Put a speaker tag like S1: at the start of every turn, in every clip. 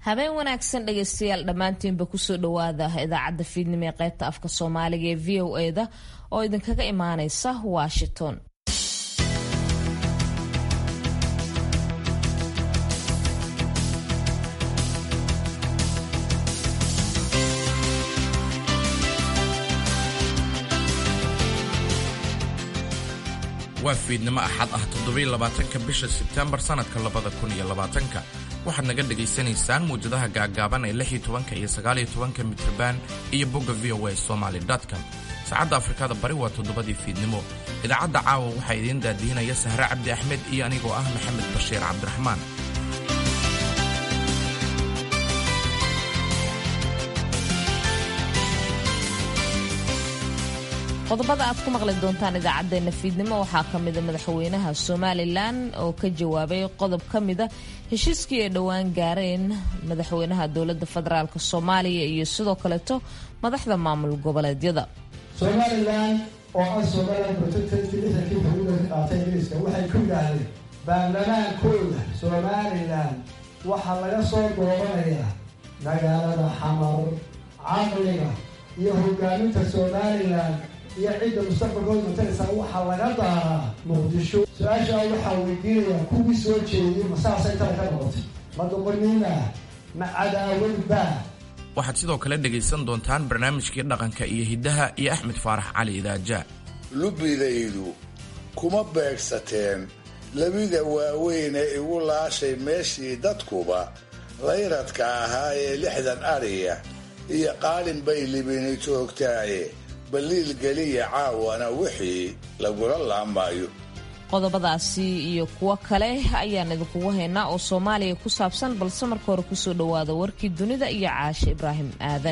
S1: habeen wanaagsan dhegaystayaal dhammaantiinba kusoo dhawaada idaacadda fiidnimo ee qaybta afka soomaaliga ee v o e da oo idinkaga imaaneysa washington
S2: waa fiidnimo axad ah toddobaiylabaatanka bisha sebtembar sannadka labada kun iyo labaatanka waxaad naga dhegaysanaysaan muwjadaha gaagaaban ee lix iyo tobanka iyo sagaal iyo tobanka mitrban iyo bogga v o a somaly com saacadda afrikada bari waa toddobadii fiidnimo idaacadda caawa waxaa idiin daadihinaya sahre cabdi axmed iyo anigoo ah maxamed bashiir cabdiraxmaan
S1: qodobada aad ku maqli doontaan idaacaddeenna fiidnimo waxaa ka mida madaxweynaha somalilan oo ka jawaabay qodob ka mida heshiiskii ay dhowaan gaareen madaxweynaha dowladda federaalk soomaaliya iyo sidoo kaleeto madaxda maamul goboleedyada
S3: somalilan oo ah somalilan protectorkii lixdankii xuduuda ka qaatay ingiriiska waxay ku yidhaahdeen baarlamaankooda somalilan waxaa laga soo doobanayaa magaalada xamar caqliga iyo hogaaminta somalilan iyo cidda mustaqbalkooda mataleysa waxaa laga daaraa muqdisho su-aashaa waxaa weydiinayaa kuwii soo jeediyey ma saasay tala ka noqotay ma doqoniina ma cadaawadba
S2: waxaad sidoo kale dhegaysan doontaan barnaamijkii dhaqanka iyo hiddaha iyo axmed faarax cali idaaja
S4: lubbidaydu kuma beegsateen labida waaweyn ee igu laashay meeshii dadkuba layradka ahaa ee lixdan ariya iyo qaalin bay libini joogtaaye baliil geliya caawana wixii lagula laamaayo
S1: qodobadaasi iyo kuwo kale ayaan idinkugu haynaa oo soomaaliya ku saabsan balse marka hore kusoo dhowaada warkii dunida iyo caashe ibraahim aadan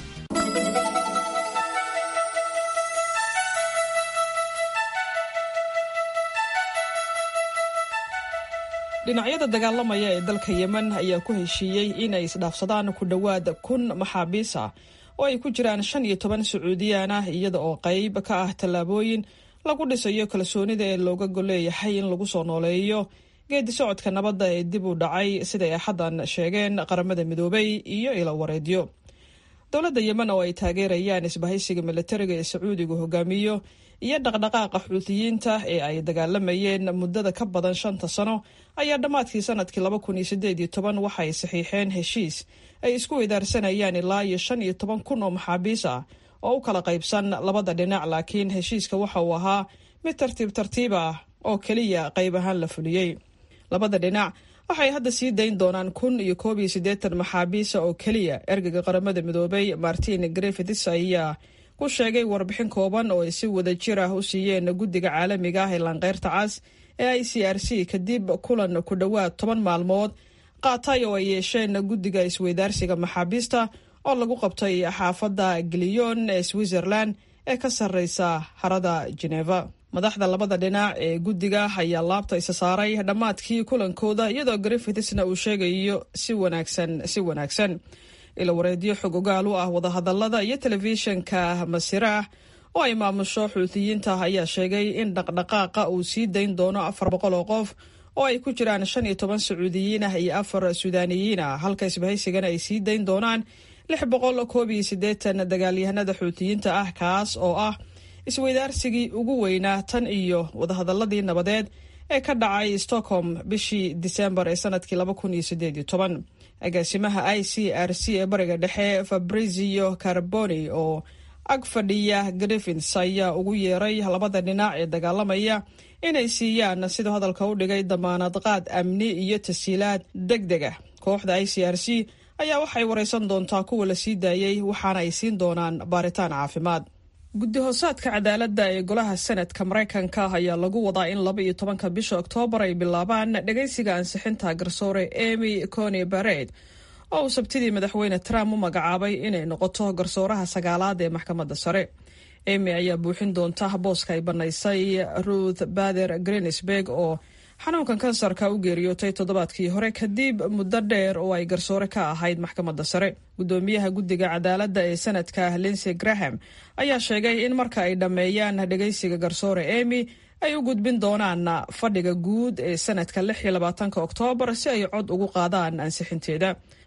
S5: dhinacyada dagaalamaya ee dalka yemen ayaa ku heshiiyey inay isdhaafsadaan ku dhowaad kun maxaabiis ah oo ay ku jiraan shan iyo toban sacuudiyaan ah iyada oo qayb ka ah tallaabooyin lagu dhisayo kalsoonida ee looga golleeyahay in lagu soo nooleeyo geedi socodka nabadda ee dib u dhacay siday axaddan sheegeen qaramada midoobay iyo ilo wareedyo dowladda yemen oo ay taageerayaan isbahaysiga milatariga ee sacuudigu hogaamiyo iyo dhaqdhaqaaqa xuutiyiinta ee ay dagaalamayeen muddada ka badan shanta sano ayaa dhammaadkii sanadkii laba kun iyo sideed iyo toban waxay saxiixeen heshiis ay isku idaarsanayaan ilaa iyo shan iyo toban kun oo maxaabiis ah oo u kala qaybsan labada dhinac laakiin heshiiska waxa uu ahaa mid tartiib tartiib ah oo keliya qayb ahaan la fuliyey labada dhinac waxay hadda sii dayn doonaan kun iyo koob iyo siddeetan maxaabiisa oo keliya ergeyga qaramada midoobay martin griffiths ayaa ku sheegay warbixin kooban oo ay si wada jir ah u siiyeen guddiga caalamiga ah ee laanqeyrta cas ee i c r c kadib kulan ku dhowaad toban maalmood qaatay oo ay yeesheen guddiga isweydaarsiga maxaabiista oo lagu qabtay xaafadda giliyon ee switzerland ee ka sarreysa harada geneva madaxda labada dhinac ee guddiga ayaa laabta isa saaray dhammaadkii kulankooda iyadoo griffithsna uu sheegayo si wanaagsan si wanaagsan ilo wareedyo xog ogaal u ah wadahadalada iyo telefishinka masiraah oo ay maamusho xuutiyiinta ayaa sheegay in dhaqdhaqaaqa uu sii dayn doono afar boqol oo qof oo ay ku jiraan shan iyo toban sacuudiyiin ah iyo afar suudaaniyiin ah halka isbahaysigana ay sii dayn doonaan lix boqol koob iyo siddeetan dagaalyahanada xuutiyiinta ah kaas oo ah isweydaarsigii ugu weynaa tan iyo wadahadaladii nabadeed ee ka dhacay stockholm bishii disembar ee sanadkii laba kun iyo sideed iyo toban agaasimaha i c r c ee bariga dhexe fabrizio carboni oo ag fadhiya griffins ayaa ugu yeeray labada dhinac ee dagaalamaya inay siiyaan siduu hadalka u dhigay damaanad qaad amni iyo tashiilaad deg deg ah kooxda i c r c ayaa waxay wareysan doontaa kuwa la sii daayey waxaana ay siin doonaan baaritaan caafimaad guddi hoosaadka cadaaladda ee golaha senadka maraykanka ayaa lagu wadaa in laba iyo tobanka bisha oktoobar ay bilaabaan dhagaysiga ansixinta garsoore emy coni bared oo uu sabtidii madaxweyne trump u magacaabay inay noqoto garsooraha sagaalaad ee maxkamadda sare emy ayaa buuxin doonta booska ay bannaysay ruth bader greensberg oo xanuunkan kansarka u geeriyootay toddobaadkii hore kadib muddo dheer oo ay garsoore ka ahayd maxkamadda sare gudoomiyaha guddiga cadaaladda ee sanadka linsey graham ayaa sheegay in marka ay dhammeeyaan dhegaysiga garsoore emy ay u gudbin doonaan fadhiga guud ee sanadka lix iyo labaatanka oktoobar si ay cod ugu qaadaan ansixinteeda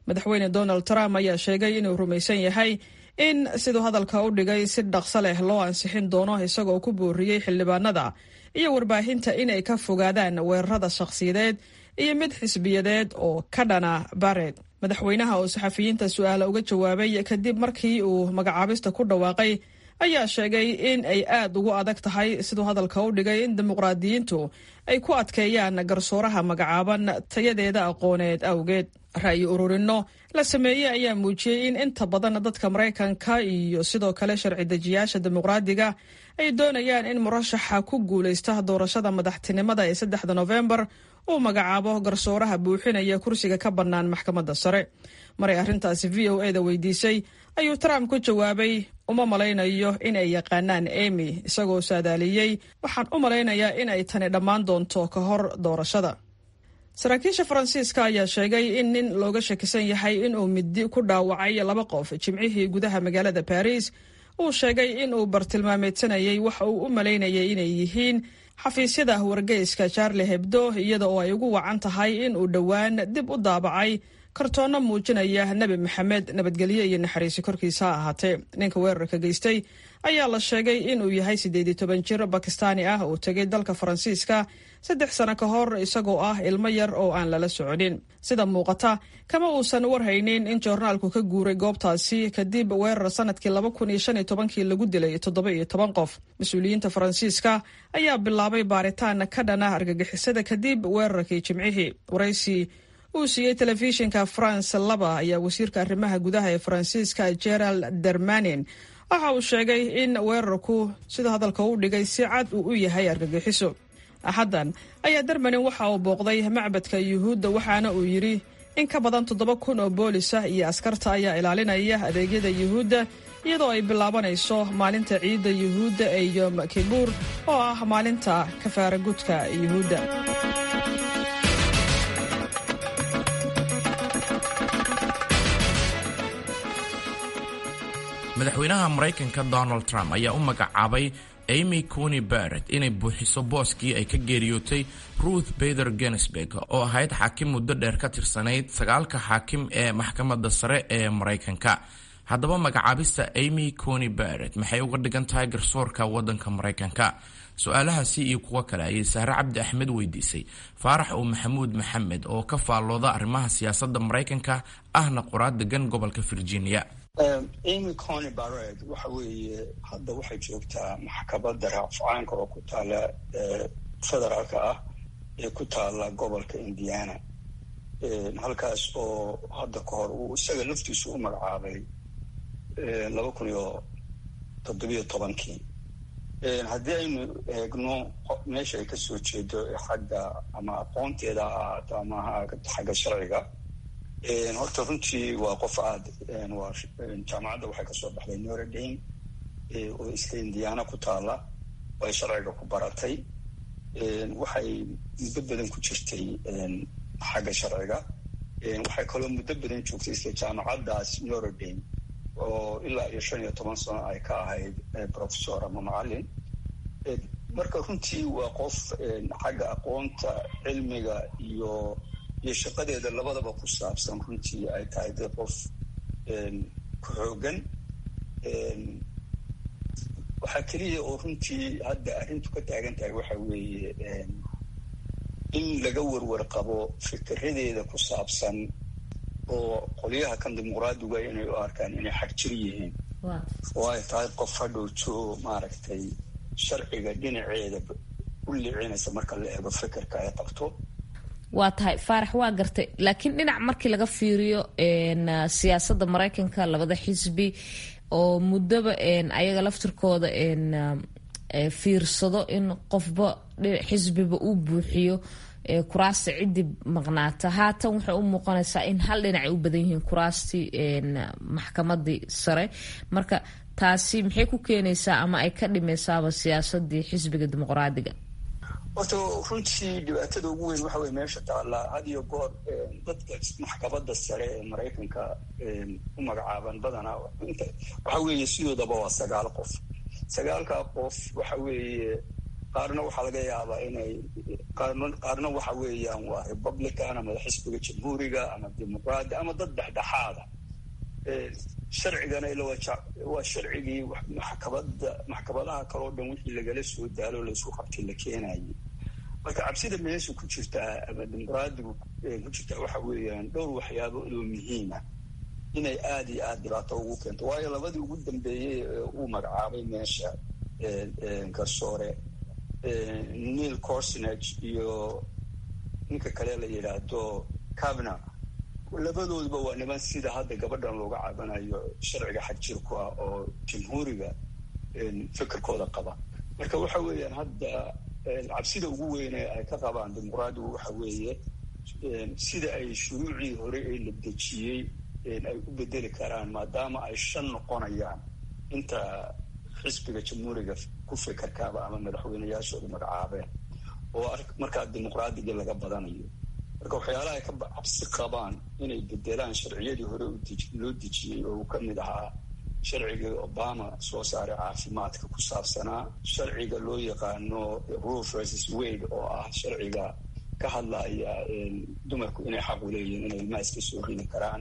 S5: madaxweyne donald trump ayaa sheegay inuu rumaysan yahay in siduu hadalka u dhigay si dhaqso leh loo ansixin doono isagoo ku booriyey xildhibaanada iyo warbaahinta inay ka fogaadaan weerarada shakhsiyadeed iyo mid xisbiyadeed oo ka dhana bared madaxweynaha oo saxafiyiinta su-aala uga jawaabay kadib markii uu magacaabista ku dhawaaqay ayaa sheegay in ay aad ugu adag tahay siduu hadalka u dhigay in dimuqraadiyiintu ay ku adkeeyaan garsooraha magacaaban tayadeeda aqooneed awgeed ra'yi ururinno la sameeyey ayaa muujiyey in inta badan dadka maraykanka iyo sidoo kale sharci dejiyaasha dimuqraadiga ay doonayaan in murashaxa ku guulaysta doorashada madaxtinimada ee saddexda nofembar uu magacaabo garsooraha buuxinaya kursiga ka bannaan maxkamadda sare maray arrintaasi v o eda weydiisay ayuu trump ku jawaabay uma malaynayo in ay yaqaanaan emy isagoo saadaaliyey waxaan u malaynayaa in ay tani dhammaan doonto ka hor doorashada saraakiisha faransiiska ayaa sheegay in nin looga shakisan yahay inuu midi ku dhaawacay laba qof jimcihii gudaha magaalada baris uu sheegay inuu bartilmaameedsanayay waxa uu u malaynayay inay yihiin xafiisyada wargeyska charle hebdo iyada oo ay ugu wacan tahay in uu dhowaan dib u daabacay kartoonno muujinaya nebi maxamed nabadgelyo iyo naxariisi korkiisa ha ahaatee ninka weerarka geystay ayaa la sheegay inuu yahay siddeed iyo toban jir bakistaani ah oo tegay dalka faransiiska saddex sano ka hor isagoo ah ilmo yar oo aan lala soconin sida muuqata kama uusan warhaynin in joornaalku ka guuray goobtaasi kadib weerar sanadkii laba kun iyo shan iyo tobankii lagu dilay toddoba iyo toban qof mas-uuliyiinta faransiiska ayaa bilaabay baaritaan ka dhana argagixisada kadib weerarkii jimcihii waraysi uu siiyey telefishinka france laba ayaa wasiirka arrimaha gudaha ee faransiiska gerald dermanin waxa uu sheegay in weerarku sida hadalka u dhigay si cad uu u yahay argagixiso axaddan ayaa dermanin waxa uu booqday macbadka yuhuudda waxaana uu yidhi in ka badan toddoba kun oo boolis ah iyo askarta ayaa ilaalinaya adeegyada yuhuudda iyadoo ay bilaabanayso maalinta ciidda yuhuudda ee yom kibuur oo ah maalinta kafaaragudka yuhuudda
S2: madaxweynaha maraykanka donald trump ayaa u magacaabay amy cony barrett inay buuxiso booskii ay ka geeriyootay ruth bader genesburg oo ahayd xaakim muddo dheer ka tirsanayd sagaalka xaakim ee maxkamadda sare ee maraykanka haddaba magacaabista amy cony barrett maxay uga dhigan tahay garsoorka waddanka maraykanka su-aalahaasi iyo kuwo kale ayay sahre cabdi axmed weydiisay faarax oo maxamuud maxamed oo ka faallooda arrimaha siyaasadda maraykanka ahna qoraad degan gobolka virginia
S6: amy cony barred waxa weeye hadda waxay joogtaa maxkamadda raafcaanka oo ku taala federaalka ah ee ku taala gobolka indiana halkaas oo hadda ka hor uu isaga laftiisu u magacaabay laba kun iyo toddobiyo tobankii haddii aynu eegno meesha ay kasoo jeedo xagga ama aqoonteeda ha ahaato ama xagga sharciga horta runtii waa qof aad waa jaamacadda waxay kasoo baxday noradame oo iska indiana ku taala ay sharciga ku baratay waxay muddo badan ku jirtay xagga sharciga waxay kaloo muddo badan joogtay isla jaamacaddaas noradame oo ilaa iyo shan iyo toban sano ay ka ahayd professor ama macallin marka runtii waa qof xagga aqoonta cilmiga iyo iyo shaqadeeda labadaba ku saabsan runtii ay tahay dee qof ku xoogan waxaa keliya oo runtii hadda arrintu ka taagan tahay waxa weeye in laga warwar qabo fikiradeeda ku saabsan oo qolyaha kan dimuqraadiga inay u arkaan inay xagjir yihiin oo ay tahay qof hadhowjo maaragtay sharciga dhinaceeda u licinaysa marka la eego fikirka ay qabto
S1: waa tahay faarax waa gartay laakiin dhinac markii laga fiiriyo siyaasadda maraykanka labada xisbi oo muddaba ayaga laftirkooda fiirsado in qofba xisbiba uu buuxiyo kuraasta ciddii maqnaata haatan waxay u muuqanaysaa in hal dhinacay u badan yihiin kuraastii maxkamadii sare marka taasi maxay ku keenaysaa ama ay ka dhimeysaaba siyaasadii xisbiga dimuqraadiga
S6: horta runtii dhibaatada ugu weyn waxa weye meesha taallaa had iyo goor dadka maxkamadda sare ee maraykanka u magacaaban badanaa waxa weeye sidoodaba waa sagaal qof sagaalkaa qof waxa weeye qaarna waxaa laga yaabaa inay qaarna waxa weeyaan waa republican ama xisbiga jamhuuriga ama dimuqraadi ama dad dhexdhexaada sharcigana ila waa sharcigii maxkamada maxkamadaha kaleo dhan wixii lagala soo daalo laysku qabtay la keenayay marka cabsida meesha ku jirtaa ama dimuqraadigu ku jirtaa waxa weeyaan dhowr waxyaabo oo muhiima inay aada iyo aada dhibaato ugu keento waayo labadii ugu dambeeyey ee uu magacaabay meesha garsoore neil corsonage iyo ninka kale la yidhaahdo cabna labadoodba waa niman sida hadda gabadhan looga cabanayo sharciga xagjirku ah oo jamhuuriga fikirkooda qaba marka waxa weeyaan hadda cabsida ugu weyne ay ka qabaan dimuqraadigu waxa weeye sida ay shuruucii hore ee la dejiyey ay u bedeli karaan maadaama ay shan noqonayaan inta xisbiga jamhuuriga ku fikirkaaba ama madaxweyneyaashooda magacaabeen oo markaa dimuqraadigii laga badanayo marka waxyaalaha ay ka cabsi qabaan inay bedelaan sharciyadii hore loo dejiyey oo uu ka mid ahaa sharcigii obama soo saaray caafimaadka ku saabsanaa sharciga loo yaqaano rule versus wade oo ah sharciga ka hadlaya dumarku inay xaq u leeyihiin inay ilmaha iska soo rini karaan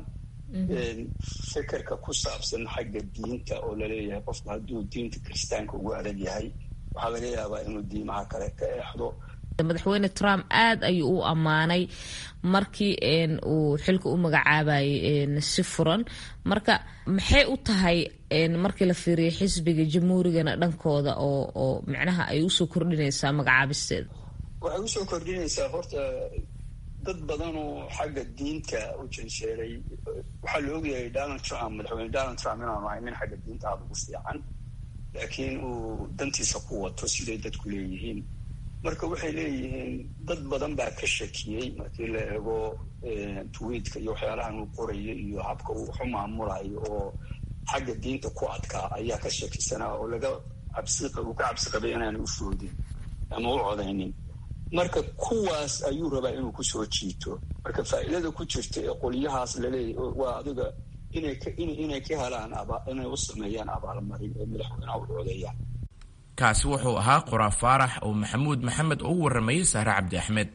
S6: fikirka ku saabsan xagga diinta oo laleeyahay qofku hadduu diinta kiristaanka ugu adag yahay waxaa laga yaabaa inuu diimaha kale ka eexdo
S1: madaxweyne trump aada ayuu u ammaanay markii uu xilka u magacaabayay si furan marka maxay u tahay markii la fiiriyo xisbiga jamhuurigana dhankooda oo oo micnaha ay usoo kordhinaysaa magacaabisteeda
S6: waxay usoo kordhinaysaa horta dad badan oo xagga diinta u jansheeray waxaa la ogyahay donald trump madaxweyne donald trump inaanu ahay nin xagga diinta aada ugu fiican laakiin uu dantiisa ku wato siday dadku leeyihiin marka waxay leeyihiin dad badan baa ka shakiyey markii la eego twiitka iyo waxyaalahan uu qorayo iyo habka uu waxu maamulayo oo xagga diinta ku adkaa ayaa ka shakisanaa oo laga cabsi uu ka cabsi qabay inaanay u foodin ama u codaynin marka kuwaas ayuu rabaa inuu kusoo jiito marka faa'iidada ku jirta ee qolyahaas laleeyahy waa adiga inay ka inay ka helaan inay u sameeyaan abaalmarin ee madaxweynaha u codeeyaan
S2: kaasi wuxuu ahaa qoraa faarax oo maxamuud maxamed oo u warramayay saare cabdi axmed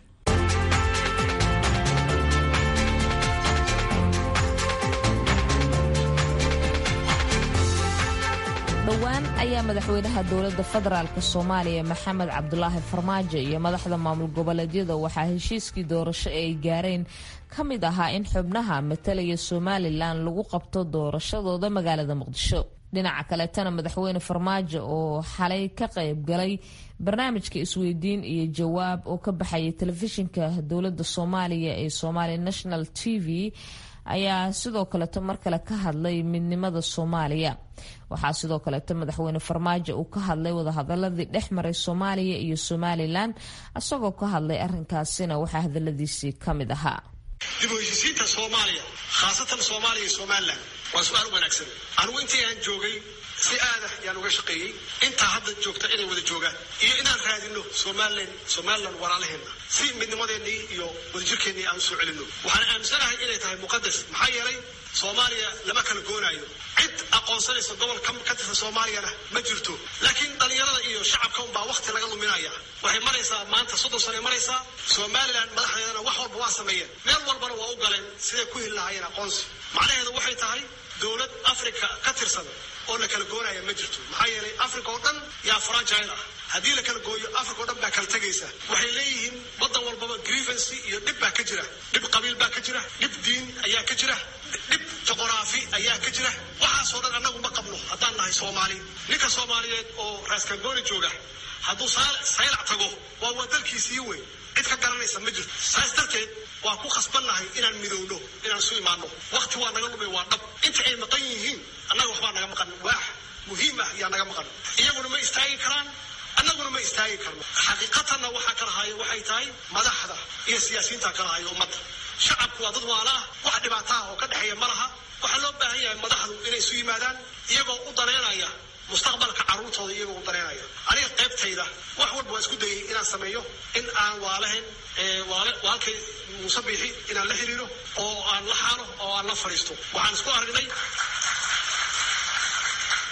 S1: dhowaan ayaa madaxweynaha dowladda federaalk soomaaliya maxamed cabdulaahi farmaajo iyo madaxda maamul goboleedyada waxaa heshiiskii doorasho ee ay gaareen ka mid ahaa in xubnaha matalaya somalilan lagu qabto doorashadooda magaalada muqdisho dhinaca kaleetana madaxweyne farmaajo oo xalay ka qayb galay barnaamijka isweydiin iyo jawaab oo ka baxayay telefishinka dowladda soomaaliya ee somali national t v ayaa sidoo kaleeto mar kale ka hadlay midnimada soomaaliya waxaa sidoo kaleeto madaxweyne farmaajo uu ka hadlay wadahadaladii dhex maray soomaaliya iyo somalilan isagoo ka hadlay arinkaasina waxaa hadaladiisii ka mid ahaa
S7: dib u heshiisiinta soomaaliya khaasatan soomaaliya iyo somalilan waa su-aal wanaagsan anigu intii aan joogay si aadah yaan uga shaqeeyey intaa hadda joogta inay wada joogaan iyo inaan raadino somalilan somalilan walaalaheenna si midnimadeennii iyo wadajirkeennii aan usoo celinno waxaan aaminsanahay inay tahay muqadas maxaa yeelay soomaaliya lama kala goonaayo cid aqoonsanaysa gobol ka tirsan soomaaliyana ma jirto laakiin dhallinyarada iyo shacabka unbaa wakti laga luminaya waxay maraysaa maanta soddon sanay maraysaa somalilan madaxdeedana wax walba waa sameeyeen meel walbana waa u galeen siday ku heli lahaayeen aqoonsi macnaheedu waxay tahay dowlad africa ka tirsan oo la kala goonaya ma jirto maxaa yeelay africa oo dhan yaa fragile ah haddii la kala gooyo africa oo dhan baa kala tegaysa waxay leeyihiin waddan walbaba grievancy iyo dhib baa ka jira dhib qabiil baa ka jira dhib diin ayaa ka jira dhib juqraafi ayaa ka jira waxaasoo dhan annagu ma qabno haddaan nahay soomaali ninka soomaaliyeed oo raaskangooni jooga hadduu saylac tago waa waa dalkiisii weyn cid ka garanaysa ma jirto saas darteed waa ku khasbannahay inaan midowno inaan isu imaano wakti waa naga lumay waa dhab inta ay maqan yihiin annaga waxbaa naga maqan waax muhiim ah yaa naga maqan iyaguna ma istaagi karaan annaguna ma istaagi karno xaqiiqatanna waxaa kala haya waxay tahay madaxda iyo siyaasiyiinta kala haya ummadda shacabku waa dad waala ah wax dhibaataha oo ka dhexeeya ma laha waxaa loo baahan yahay madaxdu inay isu yimaadaan iyagoo u daneynaya mustaqbalka carruurtooda iyagoo u daneynaya aniga qaybtayda wax walba waa isku dayay inaan sameeyo in aan waalahayn waalkay muuse biixi inaan la xiriiro oo aan la xaalo oo aan la fadhiisto waxaan isku aragnay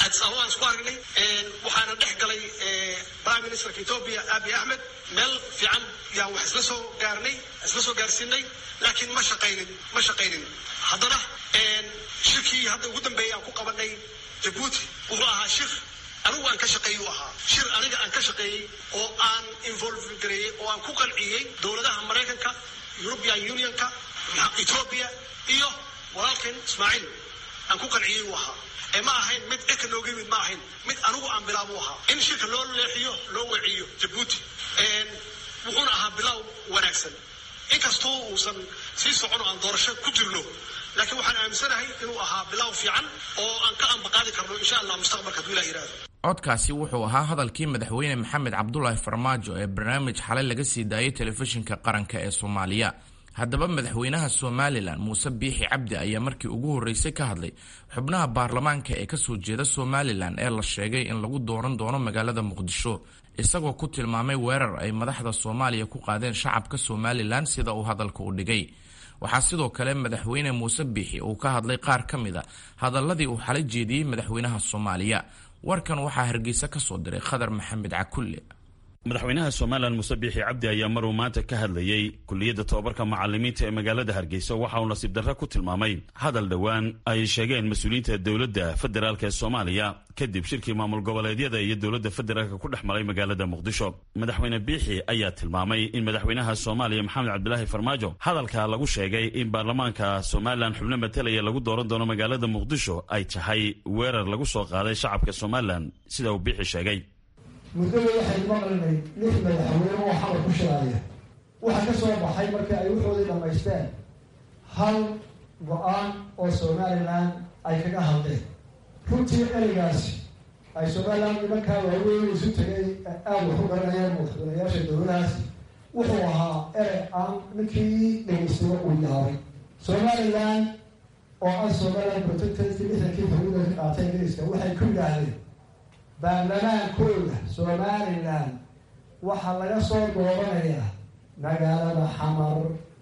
S7: addis ababa aan isku aragnay waxaana dhex galay prime ministerka ethoobia abiy axmed meel fiican yaan wax isla soo gaarnay isla soo gaarsiinay laakiin ma shaqaynin ma shaqaynin haddana shirkii hadda ugu dambeeyay aan ku qabanay jabuuti wuxuu ahaa shir anigu aan ka shaqeeyey u ahaa shir aniga aan ka shaqeeyey oo aan involve gareeyey oo aan ku qanciyey dowladaha maraykanka european unionka ethoobia iyo walaalkeen ismaaciil aan ku qanciyey u ahaa ee ma ahayn mid eka nooga yimid ma ahayn mid anigu aan bilaab u ahaa in shirka loo leexiyo loo weciyo jabuuti wuxuuna ahaa bilaaw wanaagsan inkastoo uusan sii socon oo aan doorasho ku jirno laakiin waxaan aaminsanahay inuu ahaa bilaaw fiican oo aan ka ambaqaadi karno insha allah mustaqbalka hadduu ilah yihahdo
S2: codkaasi wuxuu ahaa hadalkii madaxweyne maxamed cabdulaahi farmaajo ee barnaamij xalay laga sii daayay telefishinka qaranka ee soomaaliya haddaba madaxweynaha somalilan muuse biixi cabdi ayaa markii ugu horreysay ka hadlay xubnaha baarlamaanka ee kasoo jeeda somalilan ee la sheegay in lagu dooran doono magaalada muqdisho isagoo ku tilmaamay weerar ay madaxda soomaaliya ku qaadeen shacabka somalilan sida uu hadalka u dhigay waxaa sidoo kale madaxweyne muuse biixi uu ka hadlay qaar ka mid a hadaladii uu xala jeediyey madaxweynaha soomaaliya warkan waxaa hargeysa ka soo diray khadar maxamed cakulle
S8: madaxweynaha somalilan muuse biixi cabdi ayaa maruu maanta ka hadlayey kuliyadda tobabarka macalimiinta ee magaalada hargeysa waxa uu nasiib darre ku tilmaamay hadal dhowaan ay sheegeen mas-uuliyiinta dowladda federaalk ee soomaaliya kadib shirkii maamul goboleedyada iyo dowladda federaalka ku dhex maray magaalada muqdisho madaxweyne biixi ayaa tilmaamay in madaxweynaha soomaaliya maxamed cabdilaahi farmaajo hadalka lagu sheegay in baarlamaanka somalilan xubno matalaya lagu dooran doono magaalada muqdisho ay tahay weerar lagu soo qaaday shacabka somalilan sida uu biixi sheegay
S3: muddada waxay maqlinay lix madaxweyne oo xamar ku shiraaya waxaa ka soo baxay markii ay wuxoodii dhammaysteen hal go-aan oo somalilan ay kaga hadleen runtii ereygaasi ay somalilan nimankaa waaweyn isu tegay aada wax u garanayeen madaxweynayaasha dowladahaasi wuxuu ahaa erey aan ninkii dhegeystiba uu yaabay somalilan oo ah somalilan protectancy lixdankii xuduuda ka qaatay ingiriiska waxay ku yidhaahdeen baarlamaankooda somalilan waxaa laga soo doobanayaa magaalada xamar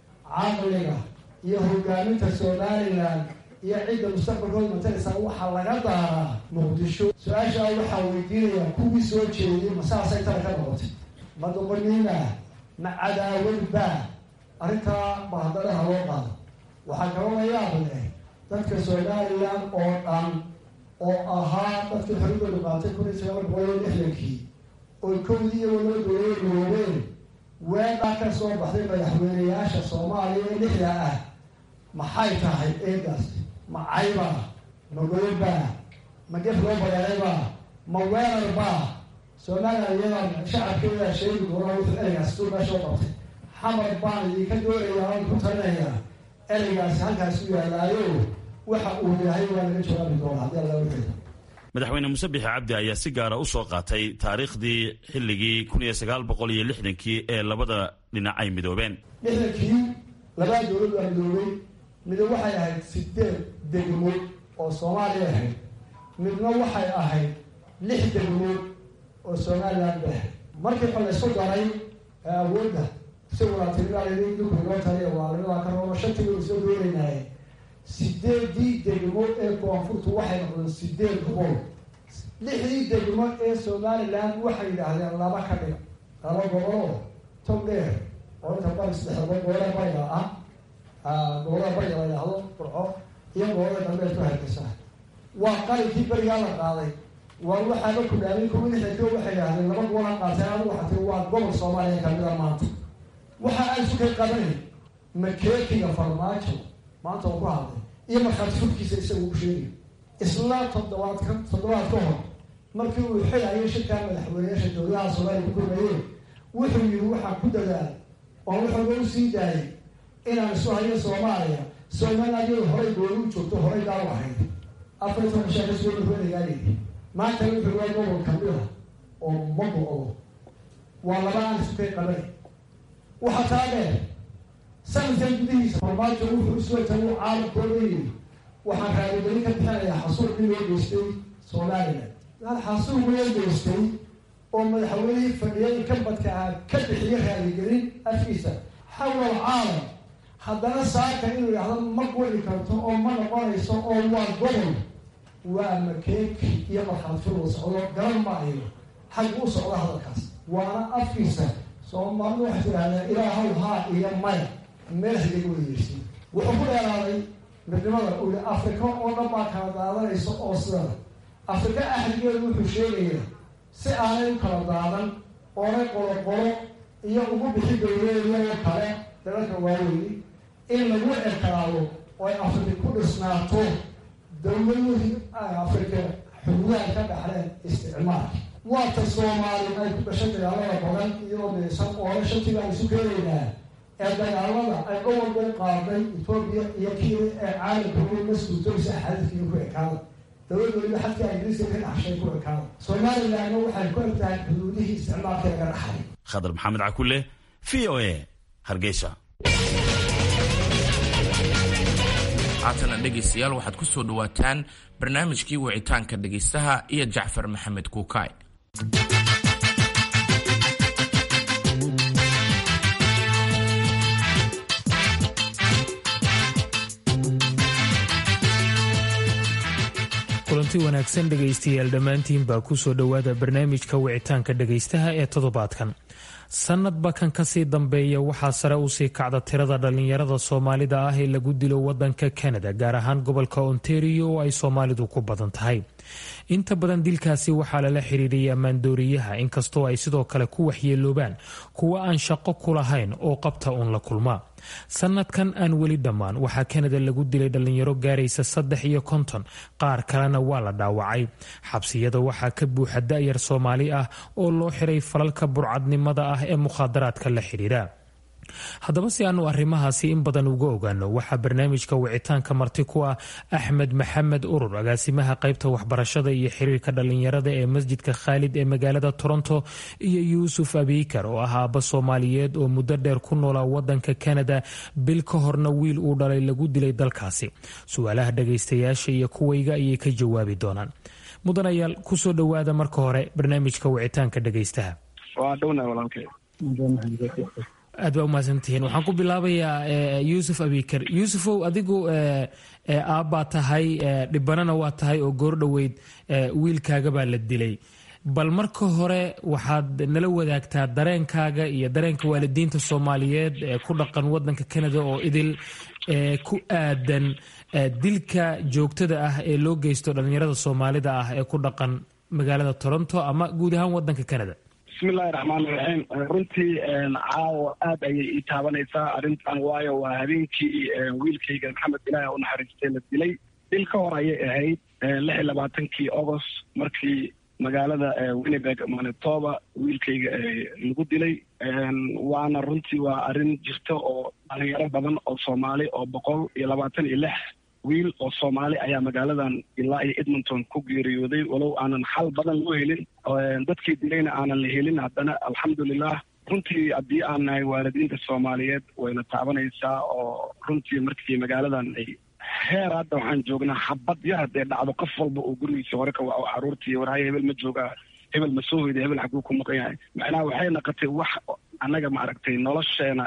S3: caqliga iyo hogaaminta somalilan iyo cidda mustaqbalkooda mataleysaa waxaa laga daaraa muqdisho su-aashaa waxaa weydiinayaa kuwii soo jeediyey masaasay tala ka noqotay ma doqoniina ma cadaawadba arrintaa bahadalaha loo qaado waxaa kaloo la yaab leh dadka somalilan oo dhan oo ahaa dadkii xorigooda qaatay kun iyo sagaal boqol iyo lixdankii oy kowdii iyagoo loo dooyay garoobeen weedhaa ka soo baxday madaxweyneyaasha soomaaliya ee lixda ah maxay tahay eegaas ma caybaa ma goyobaa ma gef loo bareeraybaa ma weerarbaa somalilan iyadaa shacabkeedaa sheegi doonaa wuxuu ereygaas tuu meeshoo qabtay xamar baan idinka doonayaa aan ku talinayaa ereygaasi halkaas u yaalaayo waxa uu yahay waa laga jawaabi doona haddii alla wuxuu
S8: madaxweyne muuse bixi cabdi ayaa si gaara u soo qaatay taariikhdii xilligii kun iyo sagaal boqol iyo lixdankii ee labada dhinac ay midoobeen
S3: lixdankii labaa dowlad waa midoobay midna waxay ahayd sideed degmood oo soomaaliya ahayd midna waxay ahayd lix degmood oo somalilan ba ahayd markii ba laysku daray ee awoodda isaguna tiriaalidinkuinoo taliya waa labadaa ka roono shantii waynu soo doonaynaaye sideedii degmo ee koonfurtu waxay noqdeen sideed gobol lixdii degmo ee somalilan waxay yidhaahdeen laba ka dhiga laba goboloo tog dheer oo inta bari saddexdaba gobolada bariga ah gobolada bariga la yidhaahdo burco iyo gobolada galbeed ku hargeysa waa qalinkii berigaa la qaaday waa waxaaba ku dhaamin kuwa lixdankio waxay yidhahdeen laba gobola qaateen anigu waxaa tii waa gobol soomaaliya kamida maanta waxa aan sukay qabanay makeekiga farmaajo maanta oo ku hadlay iyo markhaati furkiisa isaga u sheegay isla toddobaad ka toddobaad ka hor markii uu xilayo shirkaa madaxweyneyaasha dowladaha soomaaliya ku gurmayeen wuxuu yihi waxaa ku dadaal oo wuxuuga u sii daayay inaan isu hayo soomaaliya somaliland iyadu horay gooni u joogto horay daaw ahayd afar iyo toban shaa kasoo dhaweynayaa yidhi maanta wuxuu waa gobol kamida oo ma go-do waa laba aan isukay qabanay waxaa taa dheer sanadkan gudihiisa farmaajo wuxuu iswata uu caalamkooda yidhi waxaan raadigelin ka bixinayaa xasuuq in loo geystay somalilan xasuuq loo geystay oo madaxweynihii fadhiyada ka badka ah ka bixiyo raadigelin afkiisa xawla alcaalam haddana saaka inuu yidhahdo ma guli karto oo ma noqonayso oo waa gobol waa makeeki iyo markhaatfurwa socdo garan maayo xagga u socda hadalkaas waana afkiisa soomaalidu waxay tidhahdeen ilaahow haa iyo maya meel xidiga weyeysi wuxuu ku dheeraaday midnimada uu yihi afrika oo dhan baa kala daadanaysa oo sidana afrika axdigeedu wuxuu sheegayaa si aanay u kala daadan oonay qoloqolo iyo ugu bixi dowleedoo kale dalalka waaweyni in lagu ekalaado oo ay afrika ku dhisnaato dowladihii afrika xuduudaha ka dhaxleen isticmaalka waata soomaali ay ku dhashay dagaalada badan iyadoo deesan oole shantii baan isu keenaynaa ee dagaalada ay gobolka u qaaday etoobiya iyo kenya ee caalamka ugu maskuutooysa xadadkiiyo ku ekaada dowlad weliba xadka ingiriiska ka dhaxshay ku ekaada somalilandna waxay ku egtahay xuduudihii isticmaalka laga dhaxlay
S8: khadar maxamed cakule v o a hargeysa
S2: haatana dhegaystayaal waxaad ku soo dhowaataan barnaamijkii wicitaanka dhegaystaha iyo jacfar maxamed kuukaay
S9: kulanti wanaagsan dhegaystayaal dhammaantiin baa ku soo dhowaada barnaamijka wicitaanka dhegaystaha ee toddobaadkan sanadba kan kasii dambeeya waxaa sare usii kacda tirada dhallinyarada soomaalida ah ee lagu dilo wadanka kanada gaar ahaan gobolka ontario oo ay soomaalidu ku badan tahay inta badan dilkaasi waxaa lala xiriiriyay ammaandooriyaha inkastoo ay sidoo kale ku waxyeeloobaan kuwa aan shaqo ku lahayn oo qabta uun la kulmaa sanadkan aan weli dhammaan waxaa kanada lagu dilay dhallinyaro gaaraysa saddex iyo konton qaar kalena waa la dhaawacay xabsiyada waxaa ka buuxa da-yar soomaali ah oo loo xiray falalka burcadnimada ah ee mukhaadaraadka la xidhiira haddaba si aanu arrimahaasi in badan uga ogaano waxaa barnaamijka wicitaanka marti ku ah axmed maxamed urur agaasimaha qaybta waxbarashada iyo xiriirka dhallinyarada ee masjidka khaalid ee magaalada toronto iyo yuusuf abiikar oo ah aabba soomaaliyeed oo muddo dheer ku noolaa wadanka kanada bil ka horna wiil uu dhalay lagu dilay dalkaasi su-aalaha dhagaystayaasha iyo kuwayga ayay ka jawaabi doonaan mudanayaal kusoo dhowaada marka hore barnaamijka wicitaanka dhagaystaha aad baa umahadsantihiin waxaan ku bilaabayaa yuusuf abikar yuusufow adigu aabbaa tahay dhibanana waa tahay oo goordhoweyd wiilkaaga baa la dilay bal marka hore waxaad nala wadaagtaa dareenkaaga iyo dareenka waalidiinta soomaaliyeed ee ku dhaqan wadanka canada oo idil ku aadan dilka joogtada ah ee loo geysto dhallinyarada soomaalida ah ee ku dhaqan magaalada toronto ama guud ahaan wadanka canada
S10: bismillahi raxmaan iraxiim runtii caawa aad ayay ii taabanaysaa arrintan waayo waa habeenkii wiilkayga maxamed ilaahi u naxariistay la dilay dil ka hor ayay ahayd lix iyo labaatankii agost markii magaalada winnebeg manitoba wiilkayga lagu dilay waana runtii waa arrin jirta oo dhalinyaro badan oo soomaali oo boqol iyo labaatan iyo lix wiil oo soomaali ayaa magaaladan ilaa iyo edmonton ku geeriyooday walow aanan xal badan loo helin dadkii dilayna aanan la helin haddana alxamdulilah runtii haddii aan nahay waalidiinta soomaaliyeed wayna taabanaysaa oo runtii markii magaaladan ay heer hadda waxaan joognaa xabad yar haddee dhacdo qof walba oo gurigiisa hore ka waco caruurtii warhaya hebel ma joogaa hebel ma soo hoyda hebel xaguu ku maqan yahay macnaha waxay naqotay wax annaga maaragtay nolosheena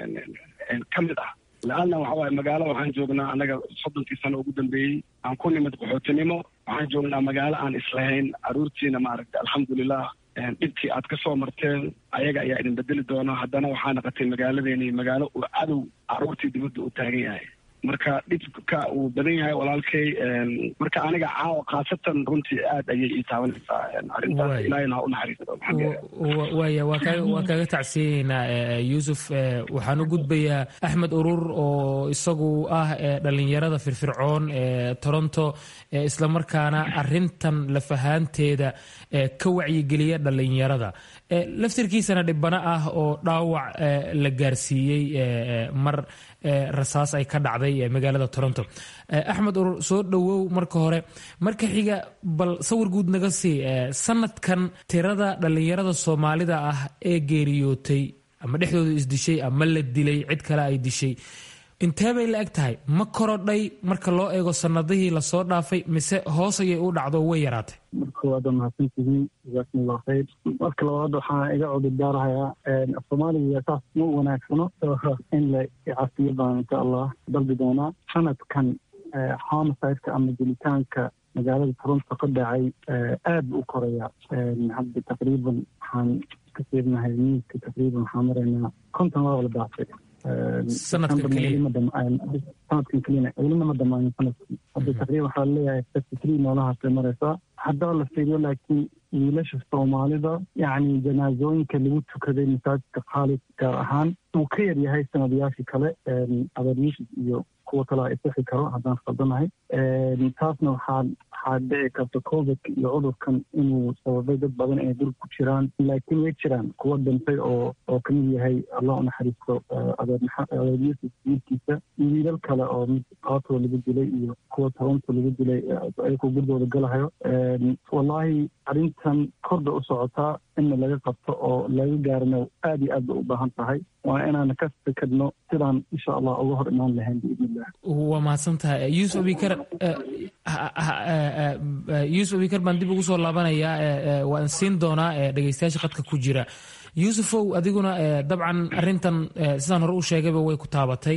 S10: ka mid ah la-anna waxa waaye magaalo waxaan joognaa annaga soddonkii sano ugu dambeeyey aan ku nimid qaxootinimo waxaan joognaa magaalo aan islahayn caruurtiina maaragtay alxamdulilah dhibkii aad ka soo marteen ayaga ayaa idin bedeli doona haddana waxaa naqotay magaaladeeni magaalo uu cadow caruurtii dibadda u taagan yahay marka dhibka uu badan yahay walaalkay marka aniga caawa khaasatan runtii aad ayay ii taabanaysaa arrintaas ilaahina ha u naxariisto
S9: waaya waa kaaga tacsiyayeynaa yuusuf waxaan u gudbayaa axmed urur oo isagu ah dhalinyarada firfircoon ee toronto islamarkaana arintan lafahaanteeda ka wacyigeliya dhalinyarada laftirkiisana dhibano ah oo dhaawac la gaarsiiyey mar rasaas ay ka dhacday magaalada toronto axmed urur soo dhowow marka hore marka xiga bal sawir guud naga sii sanadkan tirada dhallinyarada soomaalida ah ee geeriyootay ama dhexdooda isdishay ama la dilay cid kale ay dishay intee bay la eg tahay ma korodhay marka loo eego sanadihii lasoo dhaafay mise hoos ayay u dhacdo way yaraatay
S11: marka koowaad waa mahadsantihiin jazaakumullah khayr marka labaad waxaan iga cudurdaarahayaa soomaaliga saas ma wanaagsano in la cafiyo baan insha allah dalbi doonaa sanadkan homicide-ka ama dilitaanka magaalada toronto ka dhacay aad bu u koraya hadda taqriiban waxaan ka fiirnahay miiska taqriiban waxaan maraynaa konton waa wala daafay
S9: sanadkan keliya
S11: sanadkan keliyana welina ma dhamaanin sanadkii hadda taqriiban waxaa leeyahay thirty three noolahaasay maraysaa haddaba la fiiriyo laakiin wiilasha soomaalida yacni janaasooyinka lagu tukaday masaajidka khaalid gaar ahaan uu ka yar yahay sanadayaashii kale adeer yuusuf iyo kuwa kale a isixi karo haddaan khaldanahay taasna waxaa waxaa dhici karta covid iyo cudurkan inuu sababay dad badan inay dul ku jiraan laakiin way jiraan kuwa dhintay oo oo kamid yahay allah u naxariisto adeer adeer yuusuf wiilkiisa iyo wiilal kale oo mid qaatoo lagu dilay iyo kuwa toronto lagu dilay ayagoo gurigooda galahayo wallaahi arrintan korda u socotaa inna laga qabto oo laga gaarana aad iyo aad bay u baahan tahay waa inaan ka fikirno sidaan insha allah uga hor imaan lahayn biidn illah
S9: waa mahadsan tahay yuusuf abikar yuusuf abikar baan dib ugu soo laabanayaa waan siin doonaa dhegeystayaasha qadka ku jira yuusufow adiguna dabcan arintan sidaan hore u sheegayba way ku taabatay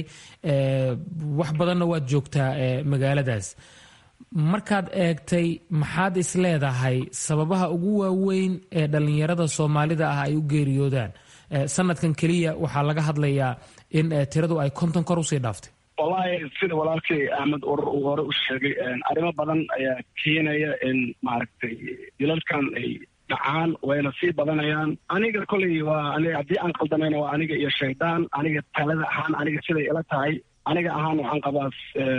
S9: wax badanna waad joogtaa magaaladaas markaad eegtay maxaad is leedahay sababaha ugu waaweyn ee dhallinyarada soomaalida ah ay u geeriyoodaan sanadkan keliya waxaa laga hadlayaa in tiradu ay konton kor usii dhaaftay
S10: wallaahi sida walaalkay axmed urur uu hore u sheegay arrimo badan ayaa keenaya in maaragtay dilalkan ay dhacaan wayna sii badanayaan aniga koley waa aniga haddii aan qaldamayna waa aniga iyo shaydaan aniga talada ahaan aniga siday ila tahay aniga ahaan waxaan qabaa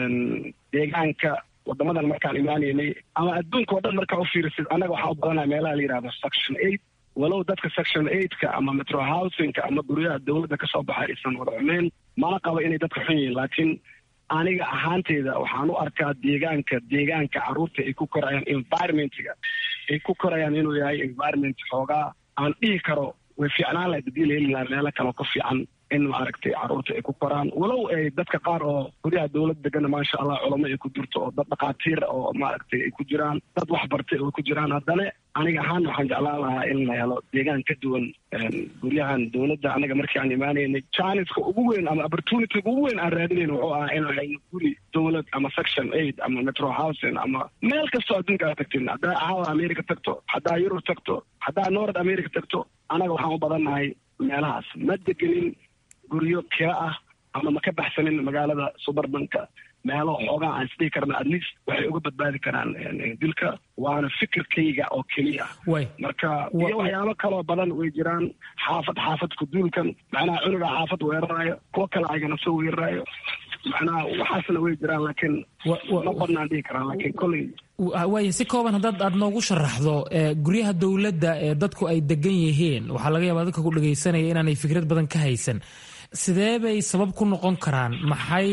S10: deegaanka wadamadan markaan imaanaynay ama adduunka o dhan markaa u fiirisid annaga waxaa u badanaya meelaha la yidhahdo section eight walow dadka section eightka ama metro housingka ama guryaha dowladda kasoo baxay aysan wada xumeyn mana qabo inay dadka xun yihiin laakiin aniga ahaanteyda waxaan u arkaa deegaanka deegaanka carruurta ay ku korayaan environmentga ay ku korayaan inuu yahay environment xoogaa aan dhihi karo way fiicnaan lahayd hadii la heli lahaa meelo kaleo ka fiican in maaragtay carruurta ay ku koraan walow ay dadka qaar oo guryaha dowlad degana maasha allah culamo ay ku jirto oo dad dhakhaatiir oo maaragtay ay ku jiraan dad wax bartay oo ku jiraan haddana aniga ahaan waxaan jeclaan lahaa in la helo deegaan ka duwan guryahan dowladda anaga markii aan imaanaynay janiska ugu weyn ama opportunityga ugu weyn aan raadinayn wuxuu ahaa inaan hayno guri dowlad ama section eight ama metro housing ama meel kastoo adduunka aad tagtin haddaa caawa america tagto haddaa yurub tagto haddaa north america tagto anaga waxaan u badannahay meelahaas ma degenin guryo kira ah ama ma ka baxsanin magaalada suburbanka meelo xoogaa aan isdhihi karna at least waxay uga badbaadi karaan dilka waana fikirkayga oo keliya marka iyo waxyaabo kaloo badan way jiraan xaafad xaafad kuduulkan macnaha cunuga xaafad weeraraayo kuwo kale aygana soo weeraraayo macnaha waxaasna way jiraan laakiin ma badnaan dhihi karaan laakiin kolley
S9: waaya si kooban haddaad aad noogu sharaxdo guryaha dowladda ee dadku ay degan yihiin waxaa laga yaabaa dadka ku dhagaysanaya inaanay fikrad badan ka haysan sidee bay sabab ku noqon karaan maxay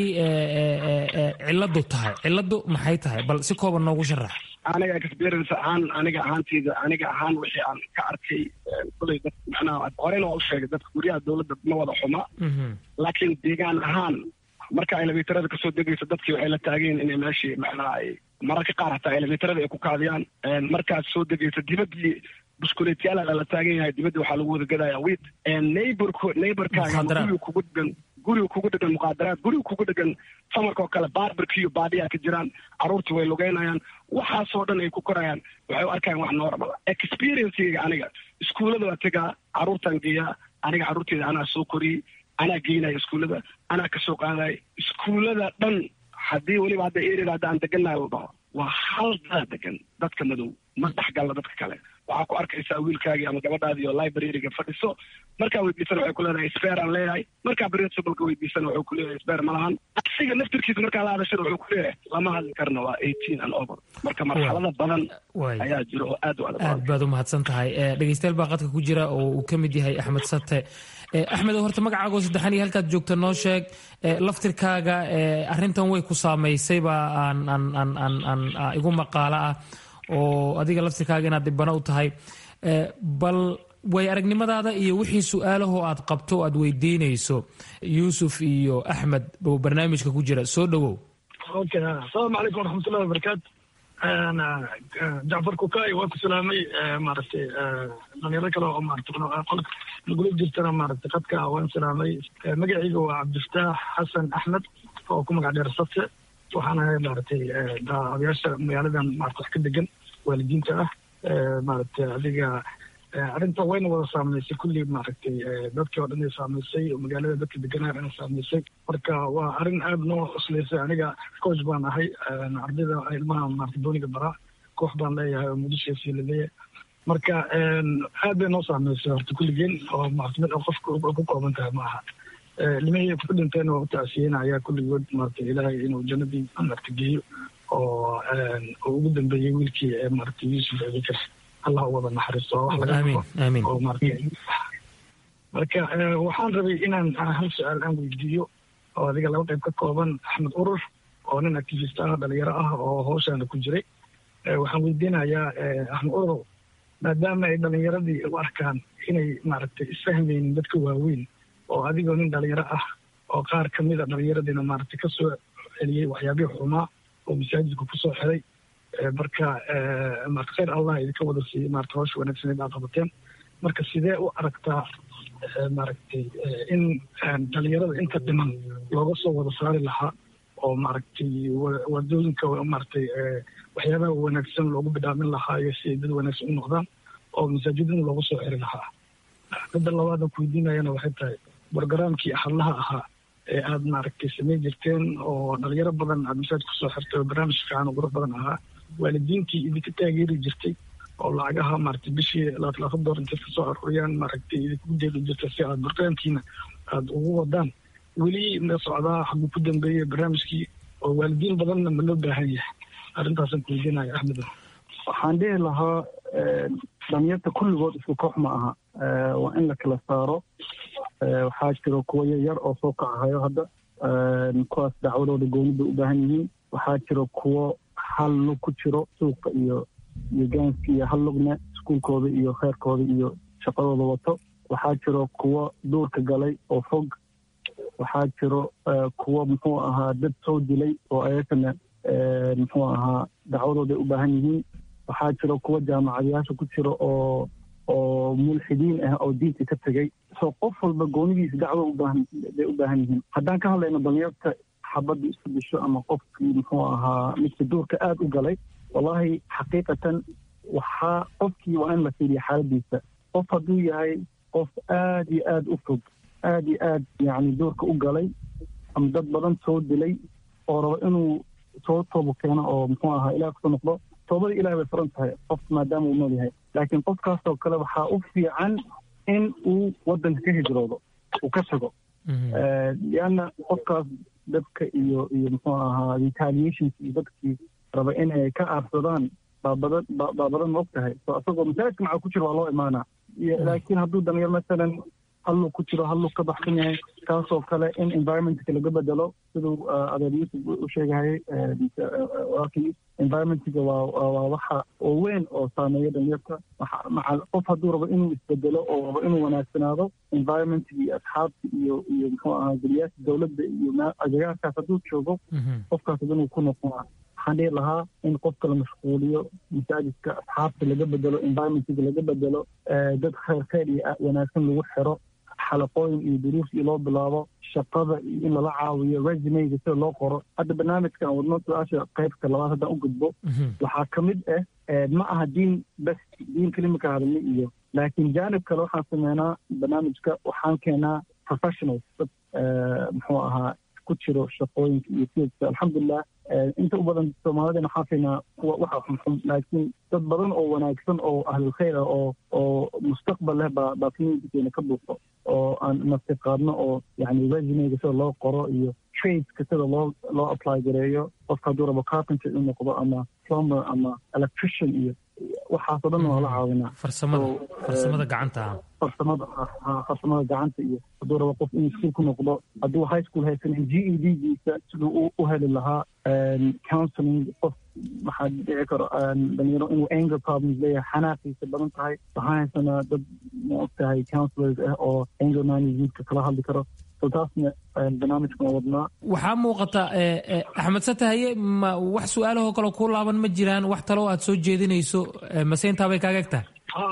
S9: ciladu tahay ciladu maxay tahay bal si kooban noogu sharax
S10: aniga experience ahaan aniga ahaanteyda aniga ahaan wixii aan ka arkay kuley dad macnaha horena waa u sheegay dadka guryaha dowladda ma wada xuma laakiin deegaan ahaan marka elevatorada kasoo degayso dadkii waxay la taagayiin inay meeshii macnaha ay mararka qaar hataa elevatorada ay ku kaadiyaan markaad soo degayso dibadii buskuleetyaala lala taagan yahay dibadda waxaa lagu wada gadaya wit neighborko neighborkaaga guriga kugu dhegan guriga kugu dhegan muqaadaraad guriga kugu dhegan samarka oo kale barberkiyo baadiyaa ka jiraan carruurtii way lugeynayaan waxaasoo dhan ay ku korayaan waxay u arkayan wax normal experiencega aniga iskuullada waa tegaa carruurtaan geeyaa aniga carruurteeda anaa soo koriyey anaa geynaya iskuullada anaa kasoo qaadaya iskuullada dhan haddii weliba hadda erida hadda aan degannahay la dhaho waa hal daa degan dadka madow ma dhexgalla dadka kale waxaa ku arkaysaa wiilkaagii ama gabadhaadii oo libraryga fadhiso markaa weydiisana waxay ku leedahay sper aan leeyahay markaa principalka weydiisana wuxuu ku leeyahay sper ma lahan asiga naftirkiisa markaa la hadashana wuxuu ku leeyahay lama hadli karna waa eighteen and over marka marxalada badan ayaa jira oo aad u adag
S9: aad baad u mahadsan tahay dhegeystayaal baa qadka ku jira oo uu ka mid yahay axmed sate axmed horta magacaago saddexan iyo halkaad joogta noo sheeg laftirkaaga arrintan way ku saamaysayba aan aan aan aan aan igu maqaalo ah oo adiga laftirkaaga inaad dhibano u tahay bal way aragnimadaada iyo wixii su-aalahoo aad qabto o aad weydiinayso yuusuf iyo axmed oo barnaamijka ku jira soo dhowow
S12: okay asalaamu calaykum waraxmatullahi wabarakaatu jacfar kukaay waa ku salaamay maaragtay dhalinyaro kale oo maarata qolka nagula jirtana maaragtay qadka waan salaamay magacayga waa cabdifataax xasan axmed oo ku magac dheer sate waxaan ahay maaragtay odayaasha magaaladan maarata wax ka degan waalidiinta ah maaragtay adiga arrinta wayna wada saamaysay kulli maaragtay dadkii oo dhan ay saamaysay oo magaalada dadka deganaa dhan saamaysay marka waa arrin aada noo cuslaysay aniga coach baan ahay ardayda ilmaha maarata dooniga baraa koox baan leeyahay oo muqdisho laleeyahay marka aad bay noo saamaysay horta kulligeen oo maarata mid qofka ku kooban tahay ma aha nimahii ku dhinteen waa u tacsiyeenaya kulligood maarata ilaahay inuu jannadii maarata geeyo oo ugu dambeeyey wiilkii maarata yuusuf abikar allah u wada naxariisto wax laga oo maarata marka waxaan rabay inaan hal su-aal aan weydiiyo oo adiga laba qayb ka kooban axmed urur oo nin activist ah dhalinyaro ah oo hawshaana ku jiray waxaan weydiinayaa axmed urur maadaama ay dhalinyaradii u arkaan inay maaragtay isfahmaynin dadka waaweyn oo adigoo nin dhalinyaro ah oo qaar kamid a dhalinyaradiina maaragtay kasoo celiyey waxyaabihii xumaa oo masaajidka kusoo xiray marka maarata khayr allah idinka wada siiyey maarata hawsha wanaagsaneed aa qabateen marka sidee u aragtaa maaragtay in dhalinyarada inta dhiman looga soo wada saari lahaa oo maaragtay wadooyinka maaragtay waxyaabaha wanaagsan loogu bidhaamin lahaa iyo si ay dad wanaagsan u noqdaan oo masaajidada looga soo xiri lahaa midda labaadan ku weydiinayana waxay tahay brogaraamkii axadlaha ahaa ee aada maaragtay samayn jirteen oo dhalinyaro badan aada masaajid kusoo xirtay oo barnaamij fiican oo qurux badan ahaa waalidiintii idinka taageeri jirtay oo lacagaha maaragtay bishii labaatan door intay ka soo aruuriyaan maaragtay idinku deeli jirta si aada barnaamijkiina aada ugu wadaan weli ma socdaa xaguu ku dambeeyey barnaamijkii oo waalidiin badanna ma loo baahan yahay arrintaasaan ku weydiinaya axmed
S11: waxaan dhihi lahaa dhalinyarta kulligood isku koox ma aha waa in la kala saaro waxaa jiro kuwo yaryar oo soo kacahayo hadda kuwaas dacwadooda gooni bay u baahan yihiin waxaa jiro kuwo hal lug ku jiro suuqa iyo iyo gaanska iyo hal lugna iskuulkooda iyo kheyrkooda iyo shaqadooda wato waxaa jiro kuwo duurka galay oo fog waxaa jiro kuwo muxuu ahaa dad soo dilay oo ayagana muxuu ahaa dacwadooday u baahan yihiin waxaa jiro kuwo jaamacadayaasha ku jiro oo oo mulxidiin ah oo diinta ka tegay so qof walba goonidiisa dacwo ubaahan bay u baahan yihiin haddaan ka hadlayno dhalinyarta xabadda isku disho ama qofkii muxuu ahaa midka duurka aada u galay wallahi xaqiiqatan waxaa qofkii waa in la fiiriya xaaladiisa qof hadduu yahay qof aada iyo aada u fog aada iyo aad yacni duurka u galay ama dad badan soo dilay oo rabo inuu soo toobo keeno oo muxuu ahaa ilaah kusoo noqdo toobada ilahi bay furan tahay qof maadaama uu nool yahay laakiin qofkaasoo kale waxaa u fiican in uu waddanka ka hijroodo uu ka tago lianna qofkaas dadka iyo iyo muxuu ahaa retaliations iyo dadkii raba inay ka aarsadaan baa badan baa badan ma og tahay so isagoo masaajidka maxaa ku jiro waa loo imaanaa laakiin hadduu dhalinyar masalan halluu ku jiro halluu ka baxsan yahay kaasoo kale in environmentka laga bedelo siduu adeer yuusuf u sheegahayay walaalkii environmentga waa waa waxa oo weyn oo saameeya dhalinyarta maca qof hadduu rabo inuu isbedelo oo rabo inuu wanaagsanaado environmentga iyo asxaabta iyo iyo muxuu ahaa guriyaasha dowladda iyo agagaarkaas hadduu joogo qofkaas inuu ku noqonaa waxaan dhihi lahaa in qofka la mashquuliyo masaajidka asxaabta laga bedelo environmentga laga bedelo dad khayr khayr iyo wanaagsan lagu xiro xalaqooyin iyo duruus iyo loo bilaabo shaqada iyo in lala caawiyo resumeyga sida loo qoro hadda barnaamijkan wadno su-aasha qaybta labaad haddaan u gudbo waxaa ka mid ah ma aha diin bes diin kelimaka hadalni iyo laakiin jaanib kale waxaan sameynaa barnaamijka waxaan keenaa professionals dad muxuu ahaa ku jiro shaqooyinka iyo fieldka alxamdulilah inta u badan soomaalidana waxaan fiinaa kuwa waxa xunxun laakiin dad badan oo wanaagsan oo ahlulkhayr ah oo oo mustaqbal leh baa baa communitykeena ka buuxo oo aan nafti qaadno oo yani resumeyga sida loo qoro iyo tradeska sida loo loo apply gareeyo qofka hadduu rabo carpenter inuu noqdo ama plumber ama electrician iyo waxaasoo dhan waa la caawinaa
S9: farsamada farsamada gacanta
S11: farsamada farsamada gacanta iyo hadduu rabo qof inuu iskuul ku noqdo hadduu high school haysanin g e d giisa siduu u heli lahaa counseling qof waxaa dhici karo dhalinyaro inuu anger problems leeyahay xanaaqiisa badan tahay waxaan haysanaa dad ma og tahay counselors ah oo anger managementka kala hadli karo so taasna barnaamijkan waa wadnaa
S9: waxaa muuqata axmed satahaye ma wax su-aalahoo kale kuu laaban ma jiraan wax taloo aad soo jeedinayso mase intaa bay kaaga eg tahay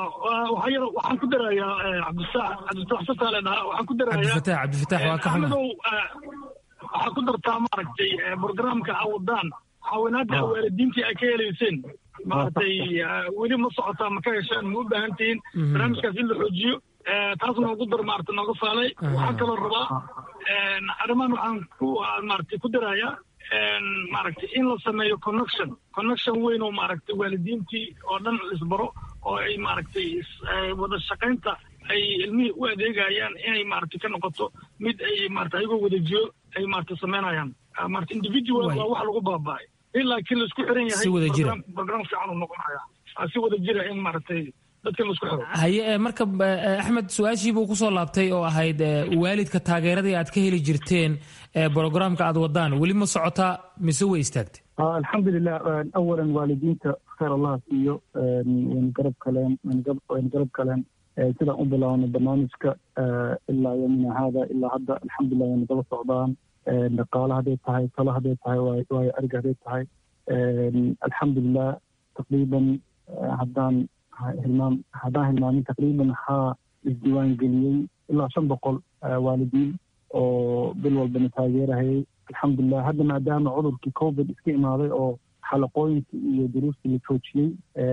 S12: waxaan ku darayaa cabdifataax cabdifataax sataale dhaha waxaan ku darayaa
S9: cabdifataax cabdifataax waa ka xuma
S12: waxaa ku dartaa maaragtay programka awadaan caawinaadda waalidiintii ay ka helayseen maaragtay weli ma socotaa ma ka heshaan ma u baahan tihiin barnaamijkaas in la xoojiyo taas noogu dar maarata nooga saalay waxaan kaloo rabaa arrimahan waxaan ku maaragtay ku darayaa maaragtay in la sameeyo connection connection weyn oo maaragtay waalidiintii oo dhan isbaro oo ay maaragtay wada shaqaynta ay ilmihii u adeegayaan inay maaragtay ka noqoto mid ay maarata ayagoo wada jiro ay maarata samaynayaan maarata individual waa wax lagu baaba'ay in laakiin laisku xiran yahay program fiican uu noqonaya si wada jira in maaragtay dadka laisku xiro
S9: haye marka axmed su-aashii buu kusoo laabtay oo ahayd waalidka taageeradii aad ka heli jirteen brogramka aad wadaan weli ma socotaa mise way istaagtay
S11: alxamdulilah awalan waalidiinta khayr allah siiyo wayna garab kaleen wayna garab kaleen sidaan u bilaabnay barnaamijka ilaa yomina haada ilaa hadda alxamdulilah wayna daba socdaan dhaqaale hadday tahay talo hadday tahay waayo ariga hadday tahay alxamdulilah taqriiban haddaan hilmaam haddaan hilmaamin taqriiban waxaa isdiiwaan geliyey ilaa shan boqol waalidiin oo bil walbana taageerahayay alxamdulilah hadda maadaama cudurkii covid iska imaaday oo xalaqooyinkii iyo duruustii la joojiyey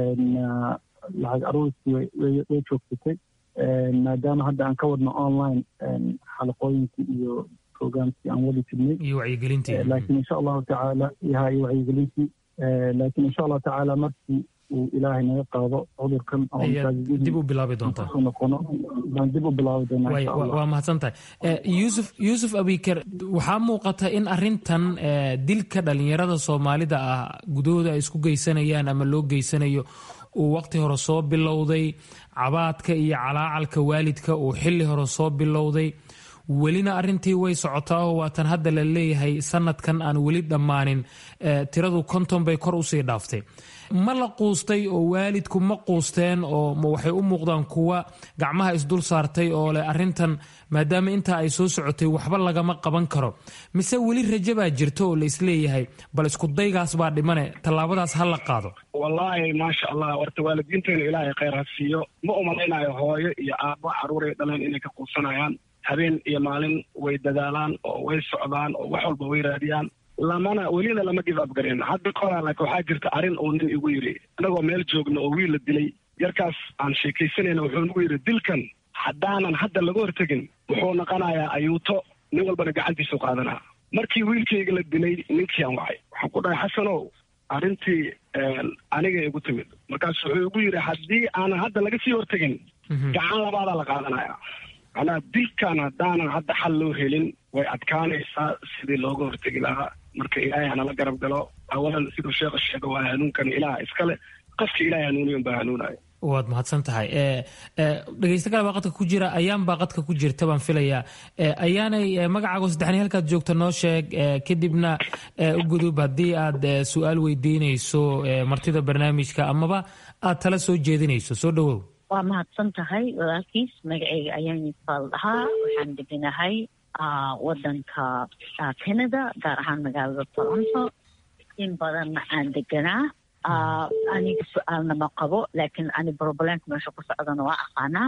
S11: lacag aruurtii way joogsatay maadaama hadda aan ka wadno online xalaqooyinkii iyo programkii aan wadi jirnay
S9: iyo wacyigelintii
S11: laakiin insha allahu tacaala yaha iyo wacyigelintii laakiin insha allahu tacaala markii uu ilaahay naga qaado cudurkan
S9: dib u bilaabi doontaa
S11: noqono baan dib u bilaabi doonaa
S9: waa mahadsan tahay yuusuf yuusuf abiker waxaa muuqata in arintan dilka dhalinyarada soomaalida ah gudahooda ay isku geysanayaan ama loo geysanayo uu waqti hore soo bilowday cabaadka iyo calaacalka waalidka uu xilli hore soo bilowday welina arintii way socotaa oo waatan hadda la leeyahay sanadkan aan weli dhammaanin tiradu konton bay kor usii dhaaftay ma la quustay oo waalidku ma quusteen oo waxay u muuqdaan kuwa gacmaha isdul saartay oo leh arintan maadaama intaa ay soo socotay waxba lagama qaban karo mise weli raje baa jirta oo la isleeyahay bal iskudaygaas baa dhimane tallaabadaas ha la qaado
S10: wallaahi maasha allah warta waalidiinteena ilaahay khayr ha siiyo ma umalaynayo hooyo iyo aabbo caruuray dhaleen inay ka quusanayaan habeen iyo maalin way dadaalaan oo way socdaan oo wax walba way raadiyaan lamana welina lama give up garin hadda koraa laakiin waxaa jirta arrin uu nin igu yidhi anagoo meel joogno oo wiil la dilay yarkaas aan sheekaysanayna wuxuu nagu yidhi dilkan haddaanan hadda laga hortegin wuxuu naqanayaa ayuuto nin walbana gacantiisu qaadanaa markii wiilkayga la dilay ninkii aan wacay waxaan ku dhahay xasanow arrintii aniga igu timid markaas wuxuu igu yidhi haddii aanan hadda laga sii hortegin gacan labaadaa la qaadanaya macnaha dilkan haddaanan hadda xal loo helin way adkaanaysaa sidii looga hortegi lahaa marka ilaahay hanala garab galo awalan siduu sheekha sheega waa hanuunkan ilaah iskale qofka ilahay hanuuniy unbaa hanuunayo
S9: waad mahadsan tahay dhegeysta kale baa qadka ku jira ayaan baa qadka ku jirta baan filayaa ayaanay magacaago saddexni halkaad joogta noo sheeg kadibna u gudub haddii aad su-aal weydiinayso martida barnaamijka amaba aad tala soo jeedinayso soo dhawow
S13: waa mahadsan tahay walaalkiis magaceyga ayaan faal dhahaa waxaan deganahay wadanka canada gaar ahaan magaalada toronto in badanna aan deganaa aniga su-aalna ma qabo laakiin ani problemka meesha ku socdana waa aqaanaa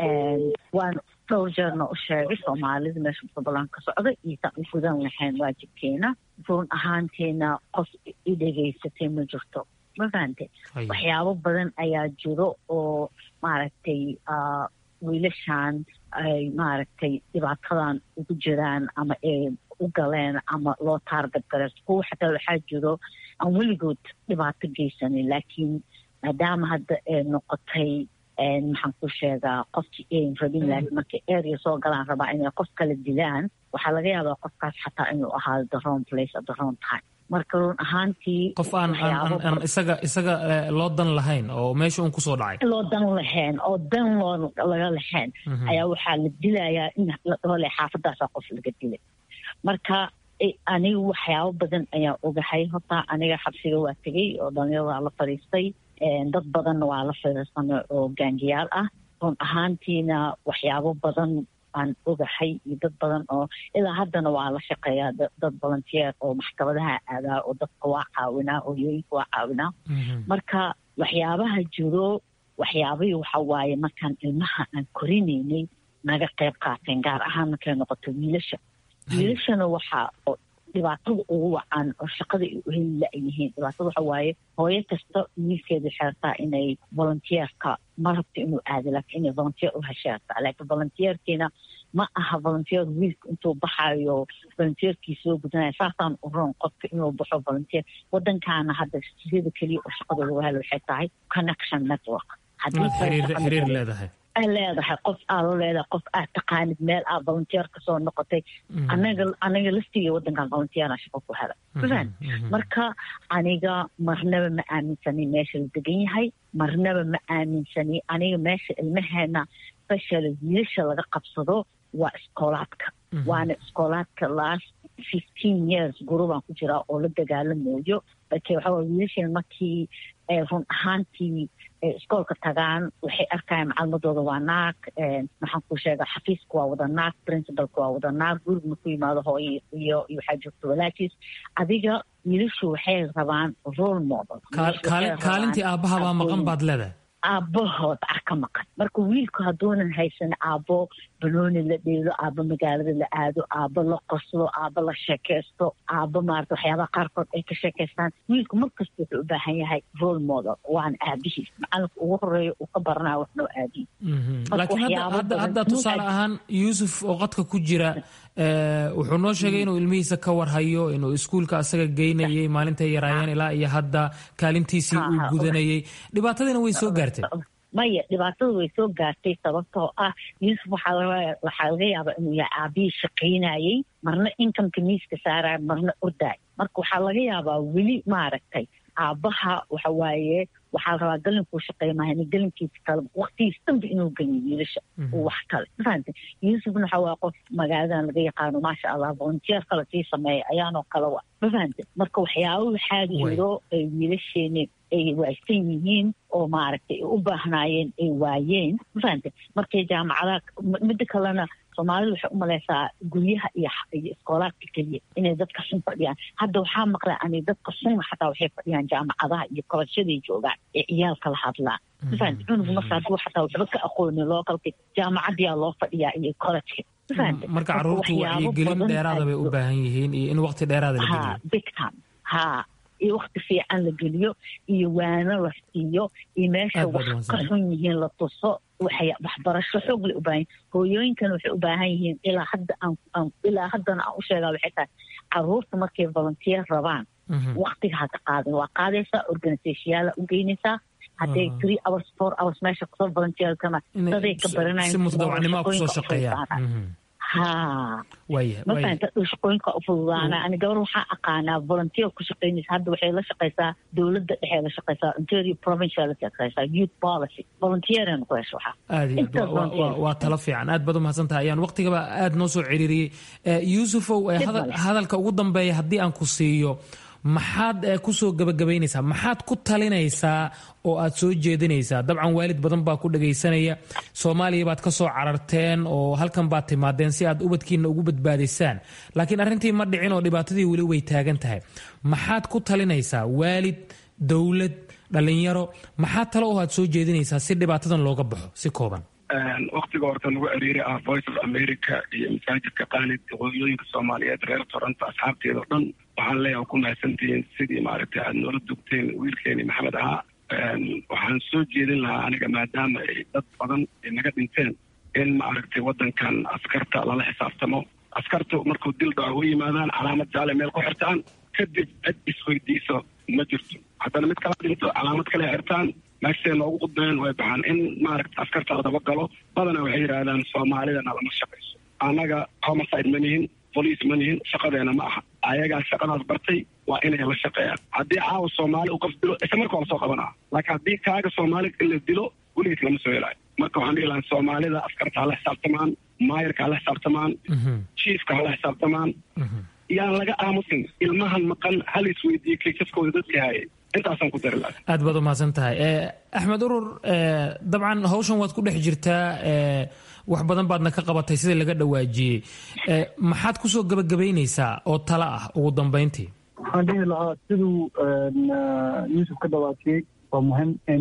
S13: waan dhowr jeerna u sheegay soomaalida meesha problem ka socda iyosan u gudan lahayn waajibkeena run ahaanteena qof i dhegaysatay ma jirto ma fahante waxyaabo badan ayaa jiro oo maaragtay wiilashan ay maaragtay dhibaatadan ugu jiraan ama ay u galeen ama loo taargad gale kuwa xataa waxaa jiro aan weligood dhibaato geysanin laakiin maadaama hadda ay noqotay maxaan ku sheegaa qofkii ayn rabin laakiin markay area soo galaan rabaa inay qof kala dilaan waxaa laga yaabaa qofkaas xataa inuu ahaado the wrong place at the wrong time marka run ahaantii
S9: qof aan aan isaga isaga loo dan lahayn oo meesha un kusoo dhacay
S13: loo dan lahayn oo dan loo laga lahayn ayaa waxaa la dilayaa in ladhole xaafadaasa qof laga dilay marka aniga waxyaabo badan ayaa ogahay horta aniga xabsiga waa tegey oo dhalinyaro waa la fadhiistay dad badanna waa la fadhiisanay oo gaangiyaal ah run ahaantiina waxyaabo badan aan ogahay iyo dad badan oo ilaa haddana waa la shaqeeyaa dad volunteer oo maxkamadaha aadaa oo dadka waa caawinaa oo yooyinka waa caawinaa marka waxyaabaha jiro waxyaabihii waxa waaye markaan ilmaha aan korinaynay naga qayb qaateen gaar ahaan markay noqoto wiilasha wiilashana waxaa dhibaatada ugu wacan oo shaqada ay u heli la-yihiin dhibaatada waxa waaye hooyo kasta wiilkeeda xeertaa inay volunteerka ma rabto inuu aado laakiin inay volunteer u hesheertaa laakiin volunteerkiina ma aha volunteer wiilka intuu baxayo volunteerkii soo gudanaya saasaan u roon qofka inuu baxo volunteer wadankaana hadda sida keliya oo shaqada lagu helo waxay tahay connection network
S9: xiriir leedahay
S13: leedahay qof aad la leedahay qof aad taqaanid meel aad volunteer kasoo noqotay anaga anaga laftiga wadankan volunteera shaqo ku helay faan marka aniga marnaba ma aaminsani meesha la degan yahay marnaba ma aaminsani aniga meesha ilmaheena special wiilasha laga qabsado waa iskoolaadka waana iskoolaadka last fifteen years gurubaan ku jiraa oo la dagaalamayo laakiin waxaa waye wiilasheen markii run ahaantii iskoolka tagaan waxay arkayaan macalimadooda waa naag maxaan ku sheega xafiiska waa wada naag principalka waa wada naag guriga marku yimaado hooyo iyo iyo waxaa joogta walaajiis adiga wiilashu waxay rabaan role model
S9: kaalintii aabbahabaa maqan baad leedahay
S13: aabbahood ah ka maqan marka wiilku hadduunan haysan aabbo banooni la dheelo aabbo magaalada la aado aabbo la qoslo aabbo la sheekaysto aabbo maarata waxyaabaha qaarkood ay ka sheekaystaan wiilku markasta wuxuu u baahan yahay role model waana aabihiis macalinka ugu horeeya uu ka baranaya waxnoo aabihi
S9: laakiin hadda tusaale ahaan yuusuf oo qadka ku jira wuxuu noo sheegay inuu ilmihiisa ka warhayo inuu iskuulka asaga geynayay maalintay yaraayeen ilaa iyo hadda kaalintiisii uu gudanayay dhibaatadiina way soo gaartay
S13: maya dhibaatada way soo gaartay sababtoo ah yuusuf waxaa laga yaabaa inuu yahay aabihii shaqaynayey marna inkamka miiska saaraya marna ordaay marka waxaa laga yaabaa weli maaragtay aabbaha waxa waaye waxaa la rabaa galinkuu shaqeey mahan galinkiisa kale waktigiis dhanba inuu geliyo wiilasha wax kale mafahante yuusufna waxa waa qof magaaladan laga yaqaano maasha allah volunteer kale sii sameeya ayaanoo kale wa mafahante marka waxyaaba waxaa jiro ay wiilasheeni ay waaysan yihiin oo maaragtay ay u baahnaayeen ay waayeen mafahante markay jaamacadaha midda kalena soomaalida waxay u malaysaa guryaha iyo iyo iskoolaadka keliya inay dadka xun fadhiyaan hadda waxaa maqlay ani dadka xun xataa waxay fadhiyaan jaamacadaha iyo kolosyaday joogaan ee ciyaalka la hadlaan mafahante cunugu marka hadduu xataa waxba ka aqoonin lookalka jaamacadiyaa loo fadhiyaa iyo kolojka
S9: marka caruurtu wacyigelin dheeraada bay u baahan yihiin iyo in waqti dheeraada la geliyo
S13: big time ha iyo wakti fiican la geliyo iyo waano la siiyo iyo meesha wax ka xun yihiin la tuso waxbarasho xoog la u baahan hooyooyinkana waxay u baahan yihiin ilaa hadda aan ilaa haddana aan u sheegaa waxay tahay caruurta markay volunteer rabaan waktiga ha ka qaadin waa qaadaysaa organisationyaala u geynaysaa hadday three hours four hours meesha kusoo volunteerkana daday ka baranayan
S9: si mutadawacnimo kusoo shaqeeyaan
S13: ha mafahanta shaqooyinka u fududaana ani gabar waxaa aqaanaa volunteer ku shaqeynaysa hadda waxay la shaqeysaa dowladda dhexee la shaqeysaa interior provincial la shaqeysaa youth policy volunteer ku hesho waxaa
S9: aad iyo waa talo fiican aad baad umahadsan tahay ayaan waqtigaba aad noo soo ciriiriyey yuusufow hadalka ugu dambeeya haddii aan ku siiyo maxaad kusoo gabagabaynaysaa maxaad ku talinaysaa oo aad soo jeedinaysaa dabcan waalid badan baa ku dhagaysanaya soomaaliya baad ka soo cararteen oo halkan baad timaadeen si aad ubadkiina ugu badbaadisaan laakiin arrintii ma dhicin oo dhibaatadii weli way taagan tahay maxaad ku talinaysaa waalid dowlad dhallinyaro maxaad talo oo aad soo jeedinaysaa si dhibaatadan looga baxo si kooban
S10: waktiga horta lagu ariiri ah voice of america iyo masaajidka qaanid hooyooyinka soomaaliyeed reer toronto asxaabteeda o dhan waxaan leeyahay ku mahadsantihiin sidii maaragtay aada noola dugteen wiilkeeni maxamed ahaa waxaan soo jeedin lahaa aniga maadaama ay dad badan ay naga dhinteen in maaragtay waddankan askarta lala xisaabtamo askartu markuu dil dhaco u yimaadaan calaamad jaale meel ku xirtaan kadib cid isweydiiso ma jirto haddana mid kala dhinto calaamad kale xirtaan meeshae noogu qudbeen way baxaan in maaragta askarta la daba galo badana waxay yidhaahdaan soomaalidana lama shaqayso annaga homicide ma nihin bolice ma nihin shaqadeena ma aha ayagaa shaqadaas bartay waa inay la shaqeeyaan haddii caawa soomaali u qof dilo isla marka waa lasoo qabanaa laakiin haddii kaaga soomaali in la dilo weligiis lama soo helaayo marka waxaan dhihi lahaa soomaalida askarta hala xisaabtamaan maayarka hala xisaabtamaan chiefka hala xisaabtamaan yaan laga aamusin ilmahan maqan hal isweydiiye kaysaskooda dadka haayay intaasaan ku dari lahaa
S9: aad baad umahadsan tahay axmed urur dabcan hawshan waad ku dhex jirtaa wax badan baadna ka qabatay sida laga dhawaajiyey maxaad kusoo gabagabaynaysaa oo talo ah ugu dambeyntii
S11: waxaan dhihi lahaa siduu yuusuf ka dhawaajiyey waa muhim in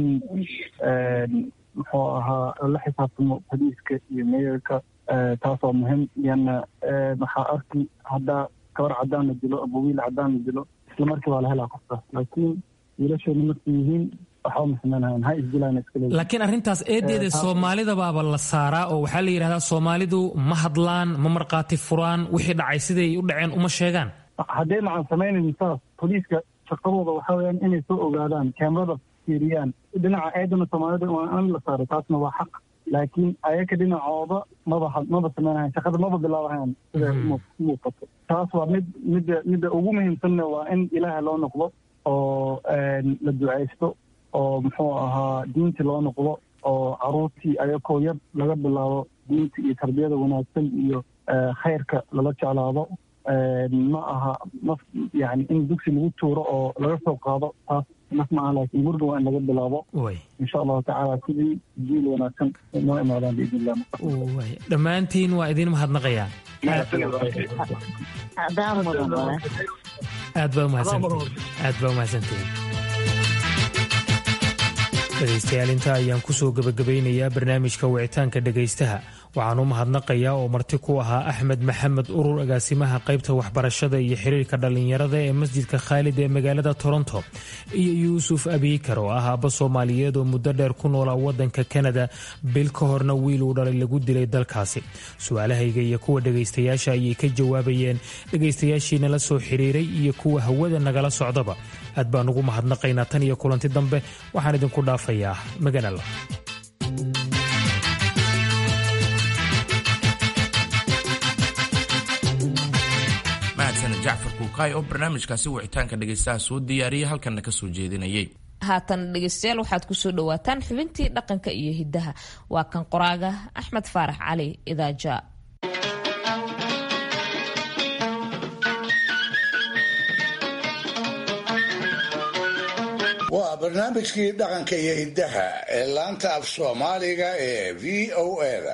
S11: muxuu ahaa la xisaabtamo boliiska iyo meeyarka taas waa muhim lianna waxaa arki haddaa gabar cadaan la dilo ama wiil cadaan la dilo isla markii waa la helaa qofkaas laakiin wiilasheenu markay yihiin waxba ma samaynayan ha isdilaan iska leeyihin
S9: laakiin arrintaas eedeeda soomaalidabaaba la saaraa oo waxaa la yidhahdaa soomaalidu ma hadlaan ma markhaati furaan wixii dhacay siday u dhaceen uma sheegaan
S11: haddee macan samaynayn saas boliiska shaqadooda waxaa weyaan inay soo ogaadaan kaamerada fiiriyaan dhinaca eedana soomaalida waa in la saaro taasna waa xaq laakiin ayaka dhinacooda maba maba samaynayan shaqada maba bilaabahayan sida muuqato taas waa mid midda midda ugu muhiimsanna waa in ilaaha loo noqdo oo la ducaysto oo muxuu ahaa diinta loo noqdo oo caruurtii ayakoo yar laga bilaabo diinta iyo tarbiyada wanaagsan iyo khayrka lala jeclaado ma aha naf yani in dugsi lagu tuuro oo laga soo qaado taas naf ma aha laakiin guriga waa in laga bilaabo insha allahu tacaala sidii jiil wanaagsan noo imaadaan biidn illah
S9: dhammaantiin waa idin mahadnaqayaa aad baa umahadsantihin aad baa umahadsantihin dhegaystayaal inta ayaan kusoo gebagabaynayaa barnaamijka wicitaanka dhegaystaha waxaan u mahadnaqayaa oo marti ku ahaa axmed maxamed urur agaasimaha qaybta waxbarashada iyo xiriirka dhallinyarada ee masjidka khaalid ee magaalada toronto iyo yuusuf abiikar oo ah aabba soomaaliyeed oo muddo dheer ku noolaa wadanka kanada bil ka horna wiil uu dhalay lagu dilay dalkaasi su-aalahayga iyo kuwa dhegaystayaasha ayay ka jawaabayeen dhegaystayaashii nala soo xiriiray iyo kuwa hawada nagala socdaba aad baan ugu mahadnaqaynaa tan iyo kulanti dambe waxaan idinku dhaafayaa maganala
S2: mahadsaned jacfar kuukaay oo barnaamijkaasi wicitaanka dhegaystaha soo diyaariyay halkanna ka soo jeedinayay
S1: haatan dhegaystayaal waxaad kusoo dhawaataan xubintii dhaqanka iyo hiddaha waa kan qoraaga axmed faarax cali idaaja
S4: waa barnaamijkii dhaqanka iyo hiddaha ee laanta af soomaaliga ee v o eda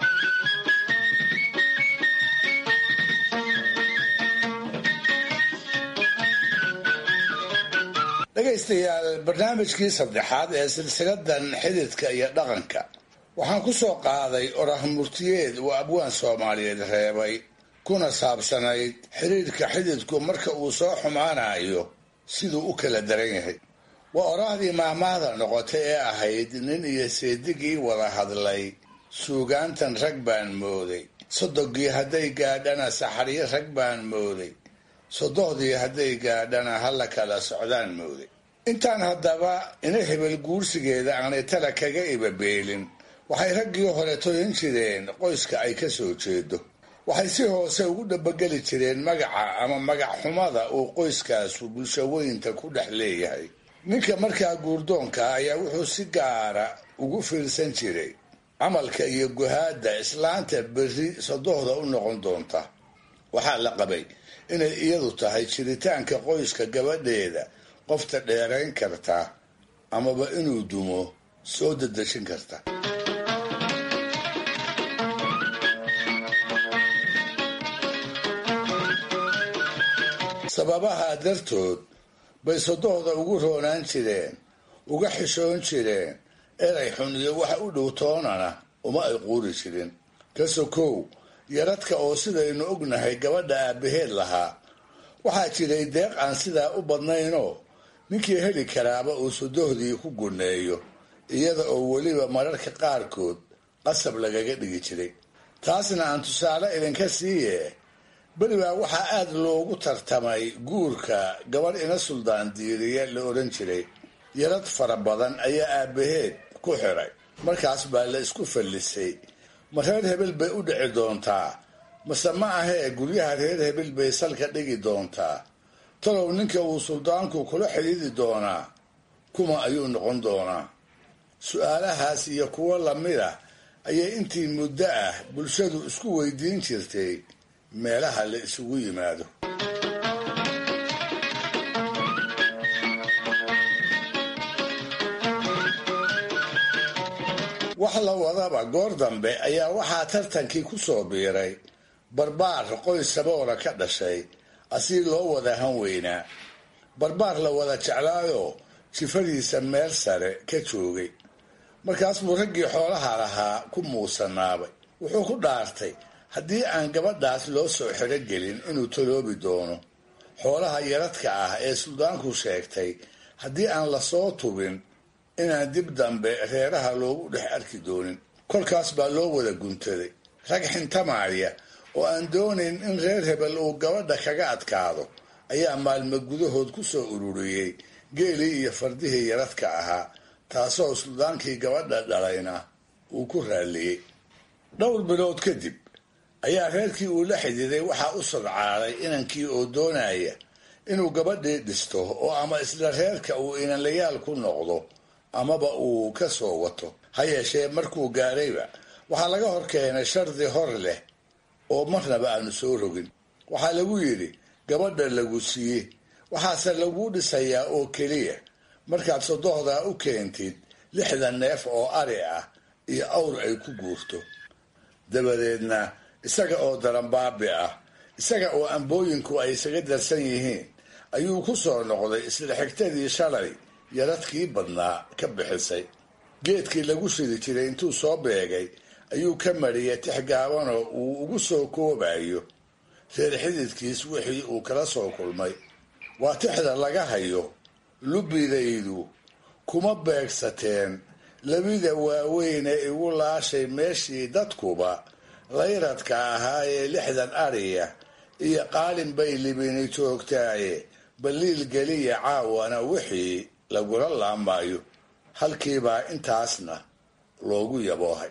S4: dhegaystayaal barnaamijkii saddexaad ee silsiladan xididka iyo dhaqanka waxaan ku soo qaaday orah murtiyeed uu abwaan soomaaliyeed reebay kuna saabsanayd xidhiidhka xididku marka uu soo xumaanayo siduu u kala daran yahay waa oraahdii maahmaahda noqotay ee ahayd nin iyo seedigii wada hadlay suugaantan rag baan mooday sodogii hadday gaadhana saxaryo rag baan mooday sodohdii hadday gaadhana halla kala socdaan mooday intaan haddaba ina hebel guursigeeda aanay tala kaga ibabeelin waxay raggii hore toyan jireen qoyska ay ka soo jeedo waxay si hoose ugu dhabageli jireen magaca ama magac xumada uu qoyskaasu bulshaweynta ku dhex leeyahay ninka markaa guurdoonka ayaa wuxuu si gaara ugu fiirsan jiray camalka iyo guhaadda islaanta berri sodohda u noqon doonta waxaa la qabay inay iyadu tahay jiritaanka qoyska gabadheeda qofta dheerayn karta amaba inuu dumo soo dadejin karta sababaha dartood bay sodohda ugu roonaan jireen uga xishoon jireen eray xun iyo waxa u dhow toonana uma ay quuri jirin ka sokow yaradka oo sidaynu ognahay gabadha aabbaheed lahaa waxaa jiray deeq aan sidaa u badnaynoo ninkii heli karaaba uu sodohdii ku guneeyo iyada oo weliba mararka qaarkood qasab lagaga dhigi jiray taasna aan tusaale idinka siiye beribaa waxaa aad loogu tartamay guurka gabadh ina suldaan diiriya la odhan jiray yarad fara badan ayaa aabbaheed ku xiray markaas baa la isku fallisay ma reer hebel bay u dhici doontaa mase ma ahee guryaha reer hebel bay salka dhigi doontaa talow ninka uu suldaanku kula xidhiidi doonaa kuma ayuu noqon doonaa su-aalahaas iyo kuwo lamid ah ayay intii muddo ah bulshadu isku weydiin jirtay meelaha la isugu yimaado wax la wadaba goor dambe ayaa waxaa tartankii ku soo biiray barbaar qoys saboora ka dhashay asii loo wada han weynaa barbaar la wada jeclaayoo jifadiisa meel sare ka joogay markaas buu raggii xoolaha lahaa ku muusanaabay wuxuu ku dhaartay haddii aan gabadhaas loo soo xerogelin inuu taloobi doono xoolaha yaradka ah ee suldaanku sheegtay haddii aan lasoo tubin inaan dib dambe reeraha loogu dhex arki doonin kolkaas baa loo wada guntaday rag xintamaaya oo aan doonayn in reer hebel uu gabadha kaga adkaado ayaa maalmo gudahood ku soo ururiyey geelii iyo fardihii yaradka ahaa taasoo suldaankii gabadha dhalayna uu ku raalliyey dhowr bilood kadib ayaa reerkii uu la xididay waxaa u sadcaaday inankii oo doonaya inuu gabadhii dhisto oo ama isla reerka uu inanlayaal ku noqdo amaba uu ka soo wato ha yeeshee markuu gaadhayba waxaa laga hor keenay shardi hor leh oo marnaba aanu soo rogin waxaa lagu yidhi gabadha lagu siiye waxaase laguu dhisayaa oo keliya markaad sodohdaa u keentid lixdan neef oo ari ah iyo awr ay ku guurto dabadeedna isaga oo daranbaabi ah isaga oo ambooyinku ay isaga darsan yihiin ayuu ku soo noqday isla xigtadii shalay yaradkii badnaa ka bixisay geedkii lagu shidi jiray intuu soo beegay ayuu ka mariyay tix gaabanoo uu ugu soo koobayo reer xididkiis wixii uu kala soo kulmay waa tixda laga hayo lubbidaydu kuma beegsateen labida waaweyn ee igu laashay meeshii dadkuba layradka ahaa ee lixdan ariya iyo qaalin bay libini joogtaaye baliil geliya caawana wixii lagula laamayo halkiibaa intaasna loogu yaboohay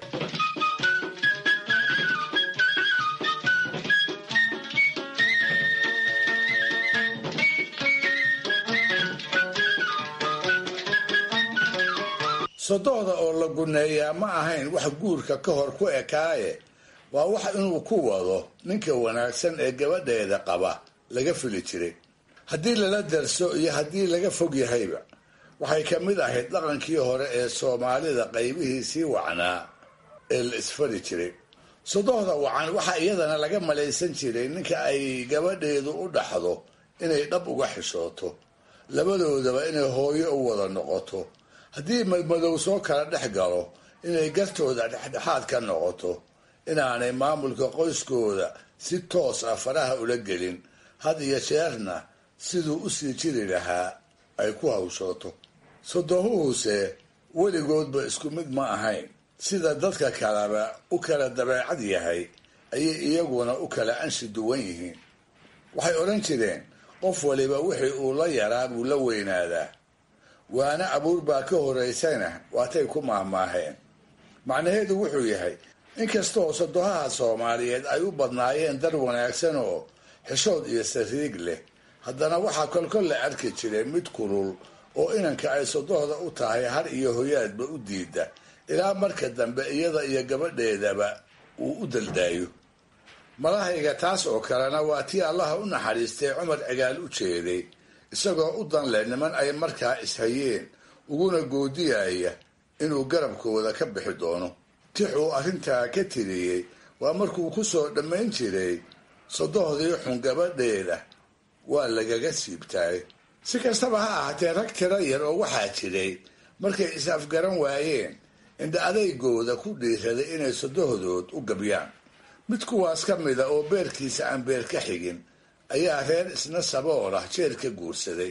S4: sodohda oo la guneeyaa ma ahayn wax guurka ka hor ku ekaaye waa wax inuu ku wado ninka wanaagsan ee gabadheeda qaba laga fili jiray haddii lala darso iyo haddii laga fog yahayba waxay ka mid ahayd dhaqankii hore ee soomaalida qaybihiisii wacnaa ee la isfari jiray sodohda wacan waxaa iyadana laga malaysan jiray ninka ay gabadheedu u dhaxdo inay dhab uga xishooto labadoodaba inay hooyo u wada noqoto haddii madmadow soo kala dhex galo inay gartooda dhexdhexaad ka noqoto inaanay maamulka qoyskooda si toos ah faraha ula gelin had iyo jeerna siduu u sii jiri lahaa ay ku hawshooto sodohuhuse weligoodba isku mid ma ahayn sida dadka kaleba u kala dabeecad yahay ayay iyaguna u kala anshi duwan yihiin waxay odhan jireen qof waliba wixii uu la yaraa buu la weynaadaa waana abuur baa ka horaysana waatay ku maahmaaheen macnaheedu wuxuu yahay inkastoo sodohaha soomaaliyeed ay u badnaayeen dar wanaagsan oo xishood iyo sariig leh haddana waxaa kolkol la arki jiray mid kulul oo inanka ay sodohda u tahay har iyo hoyaadba u diida ilaa marka dambe iyada iyo gabadheedaba uu u daldaayo malahayga taas oo kalena waa tii allaha u naxariistay cumar cigaal u jeeday isagoo u dan leh niman ay markaa ishayeen uguna goodiyaya inuu garabkooda ka bixi doono tixuu arrintaa ka tiriyey waa markuu ku soo dhammayn jiray sodohdii xun gabadheeda waa lagaga siibtaay si kastaba ha ahaatee rag tiro yar oo waxaa jiray markay is-afgaran waayeen indha adaygooda ku dhiiraday inay sodohdood u gabyaan mid kuwaas ka mida oo beerkiisa aan beer ka xigin ayaa reer isna sabool ah jeer ka guursaday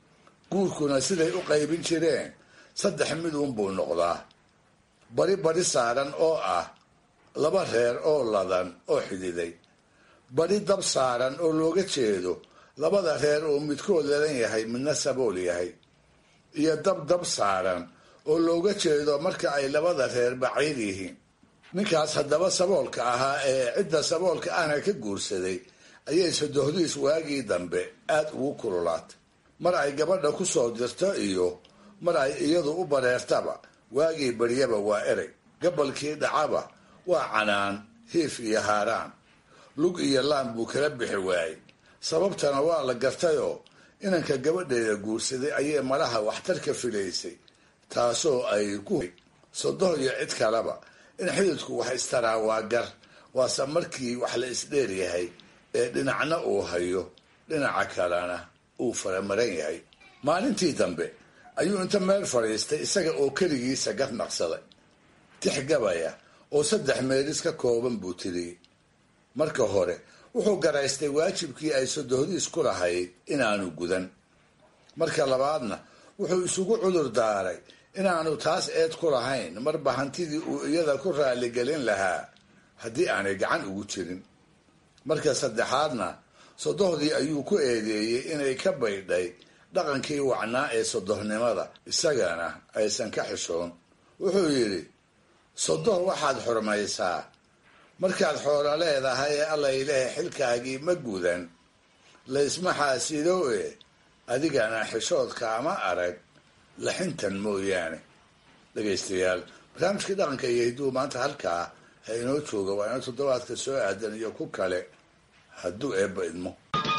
S4: guurkuna siday u qaybin jireen saddex mid uunbuu noqdaa bari bari saaran oo ah laba reer oo ladan oo xididay bari dab saaran oo looga jeedo labada reer oo midkood ladan yahay midna sabool yahay iyo dab dab saaran oo looga jeedo marka ay labada reer baciid yihiin ninkaas haddaba saboolka ahaa ee cidda saboolka ahna ka guursaday ayay sodohdiis waagii dambe aada ugu kululaatay mar ay gabadha ku soo dirto iyo mar ay iyadu u bareertaba waagii baryaba waa erey gabalkii dhacaba waa canaan hiif iyo haaraan lug iyo laan buu kala bixi waayey sababtana waa la gartayoo inanka gabadheeda guursaday ayay malaha waxtarka filaysay taasoo ay ku sodoh iyo cid kaleba in xididku wax istaraa waa gar waase markii wax la isdheer yahay ee dhinacna uu hayo dhinaca kalena uu faramaran yahay maalintii dambe ayuu inta meel fadhiistay isaga oo keligiisa gar naqsaday tix gabaya oo saddex meelis ka kooban buu tiriyey marka hore wuxuu garaystay waajibkii ay sodohdiis ku lahayd inaanu gudan marka labaadna wuxuu isugu cudur daaray inaanu taas eed ku lahayn marba hantidii uu iyada ku raaligelin lahaa haddii aanay gacan ugu jirin marka saddexaadna sodohdii ayuu ku eedeeyey inay ka baydhay dhaqankii wacnaa ee sodohnimada isagana aysan ka xishoon wuxuu yidhi sodoh waxaad xurmaysaa markaad xoolo leedahay ee allayleh xilkaagii ma gudan laysma xaasido e adigana xishoodka ama arag laxintan mooyaane dhegaystayaal barnaamijkii dhaqanka iyo hidduu maanta halkaa ha inoo jooga waa inoo toddobaadka soo aadan iyo ku kale hadduu eebba idmo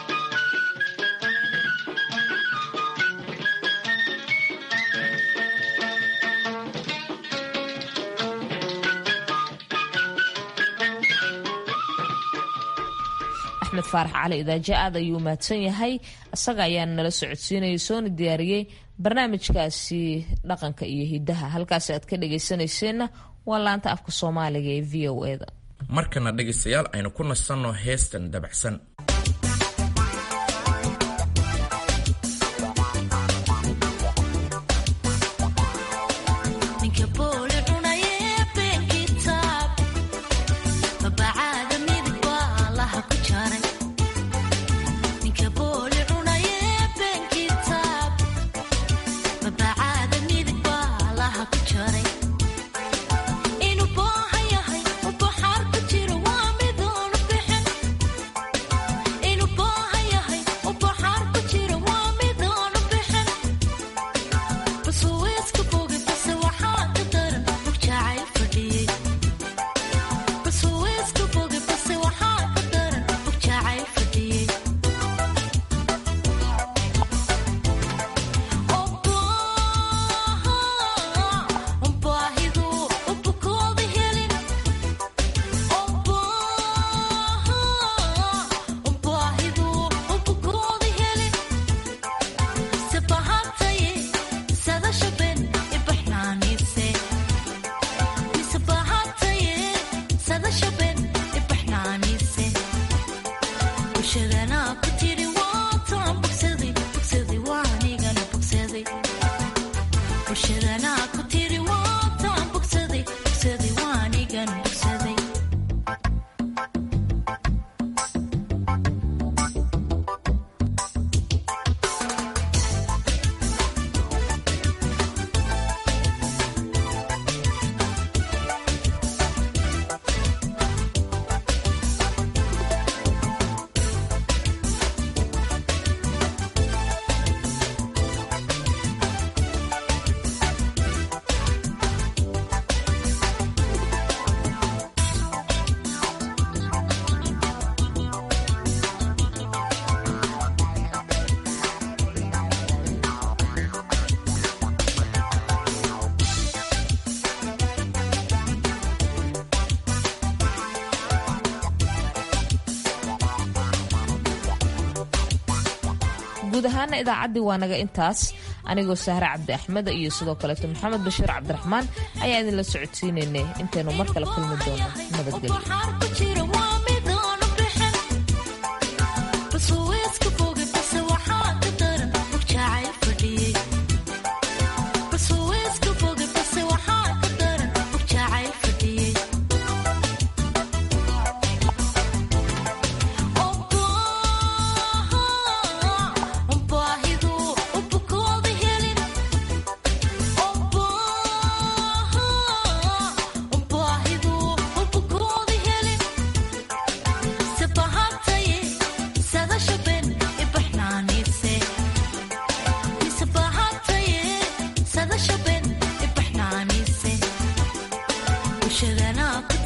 S1: axmed faarax cali idaaje aad ayuu mahadsan yahay isaga ayaana nala socodsiinayay soona diyaariyey barnaamijkaasi dhaqanka iyo hidaha halkaasi aad ka dhagaysanayseena waa laanta afka soomaaliga ee v o eda
S2: markana dhegaystayaal aynu ku nasanno heestan dabacsan
S1: guud ahaana idaacaddii waa naga intaas anigoo sahre cabdi axmed iyo sidoo kaleeto maxamed bashiir cabdiraxmaan ayaa idinla socodsiinaynay intaynu mar kale kulmi doono nabadgelyo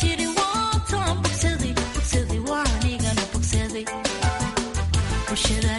S14: Should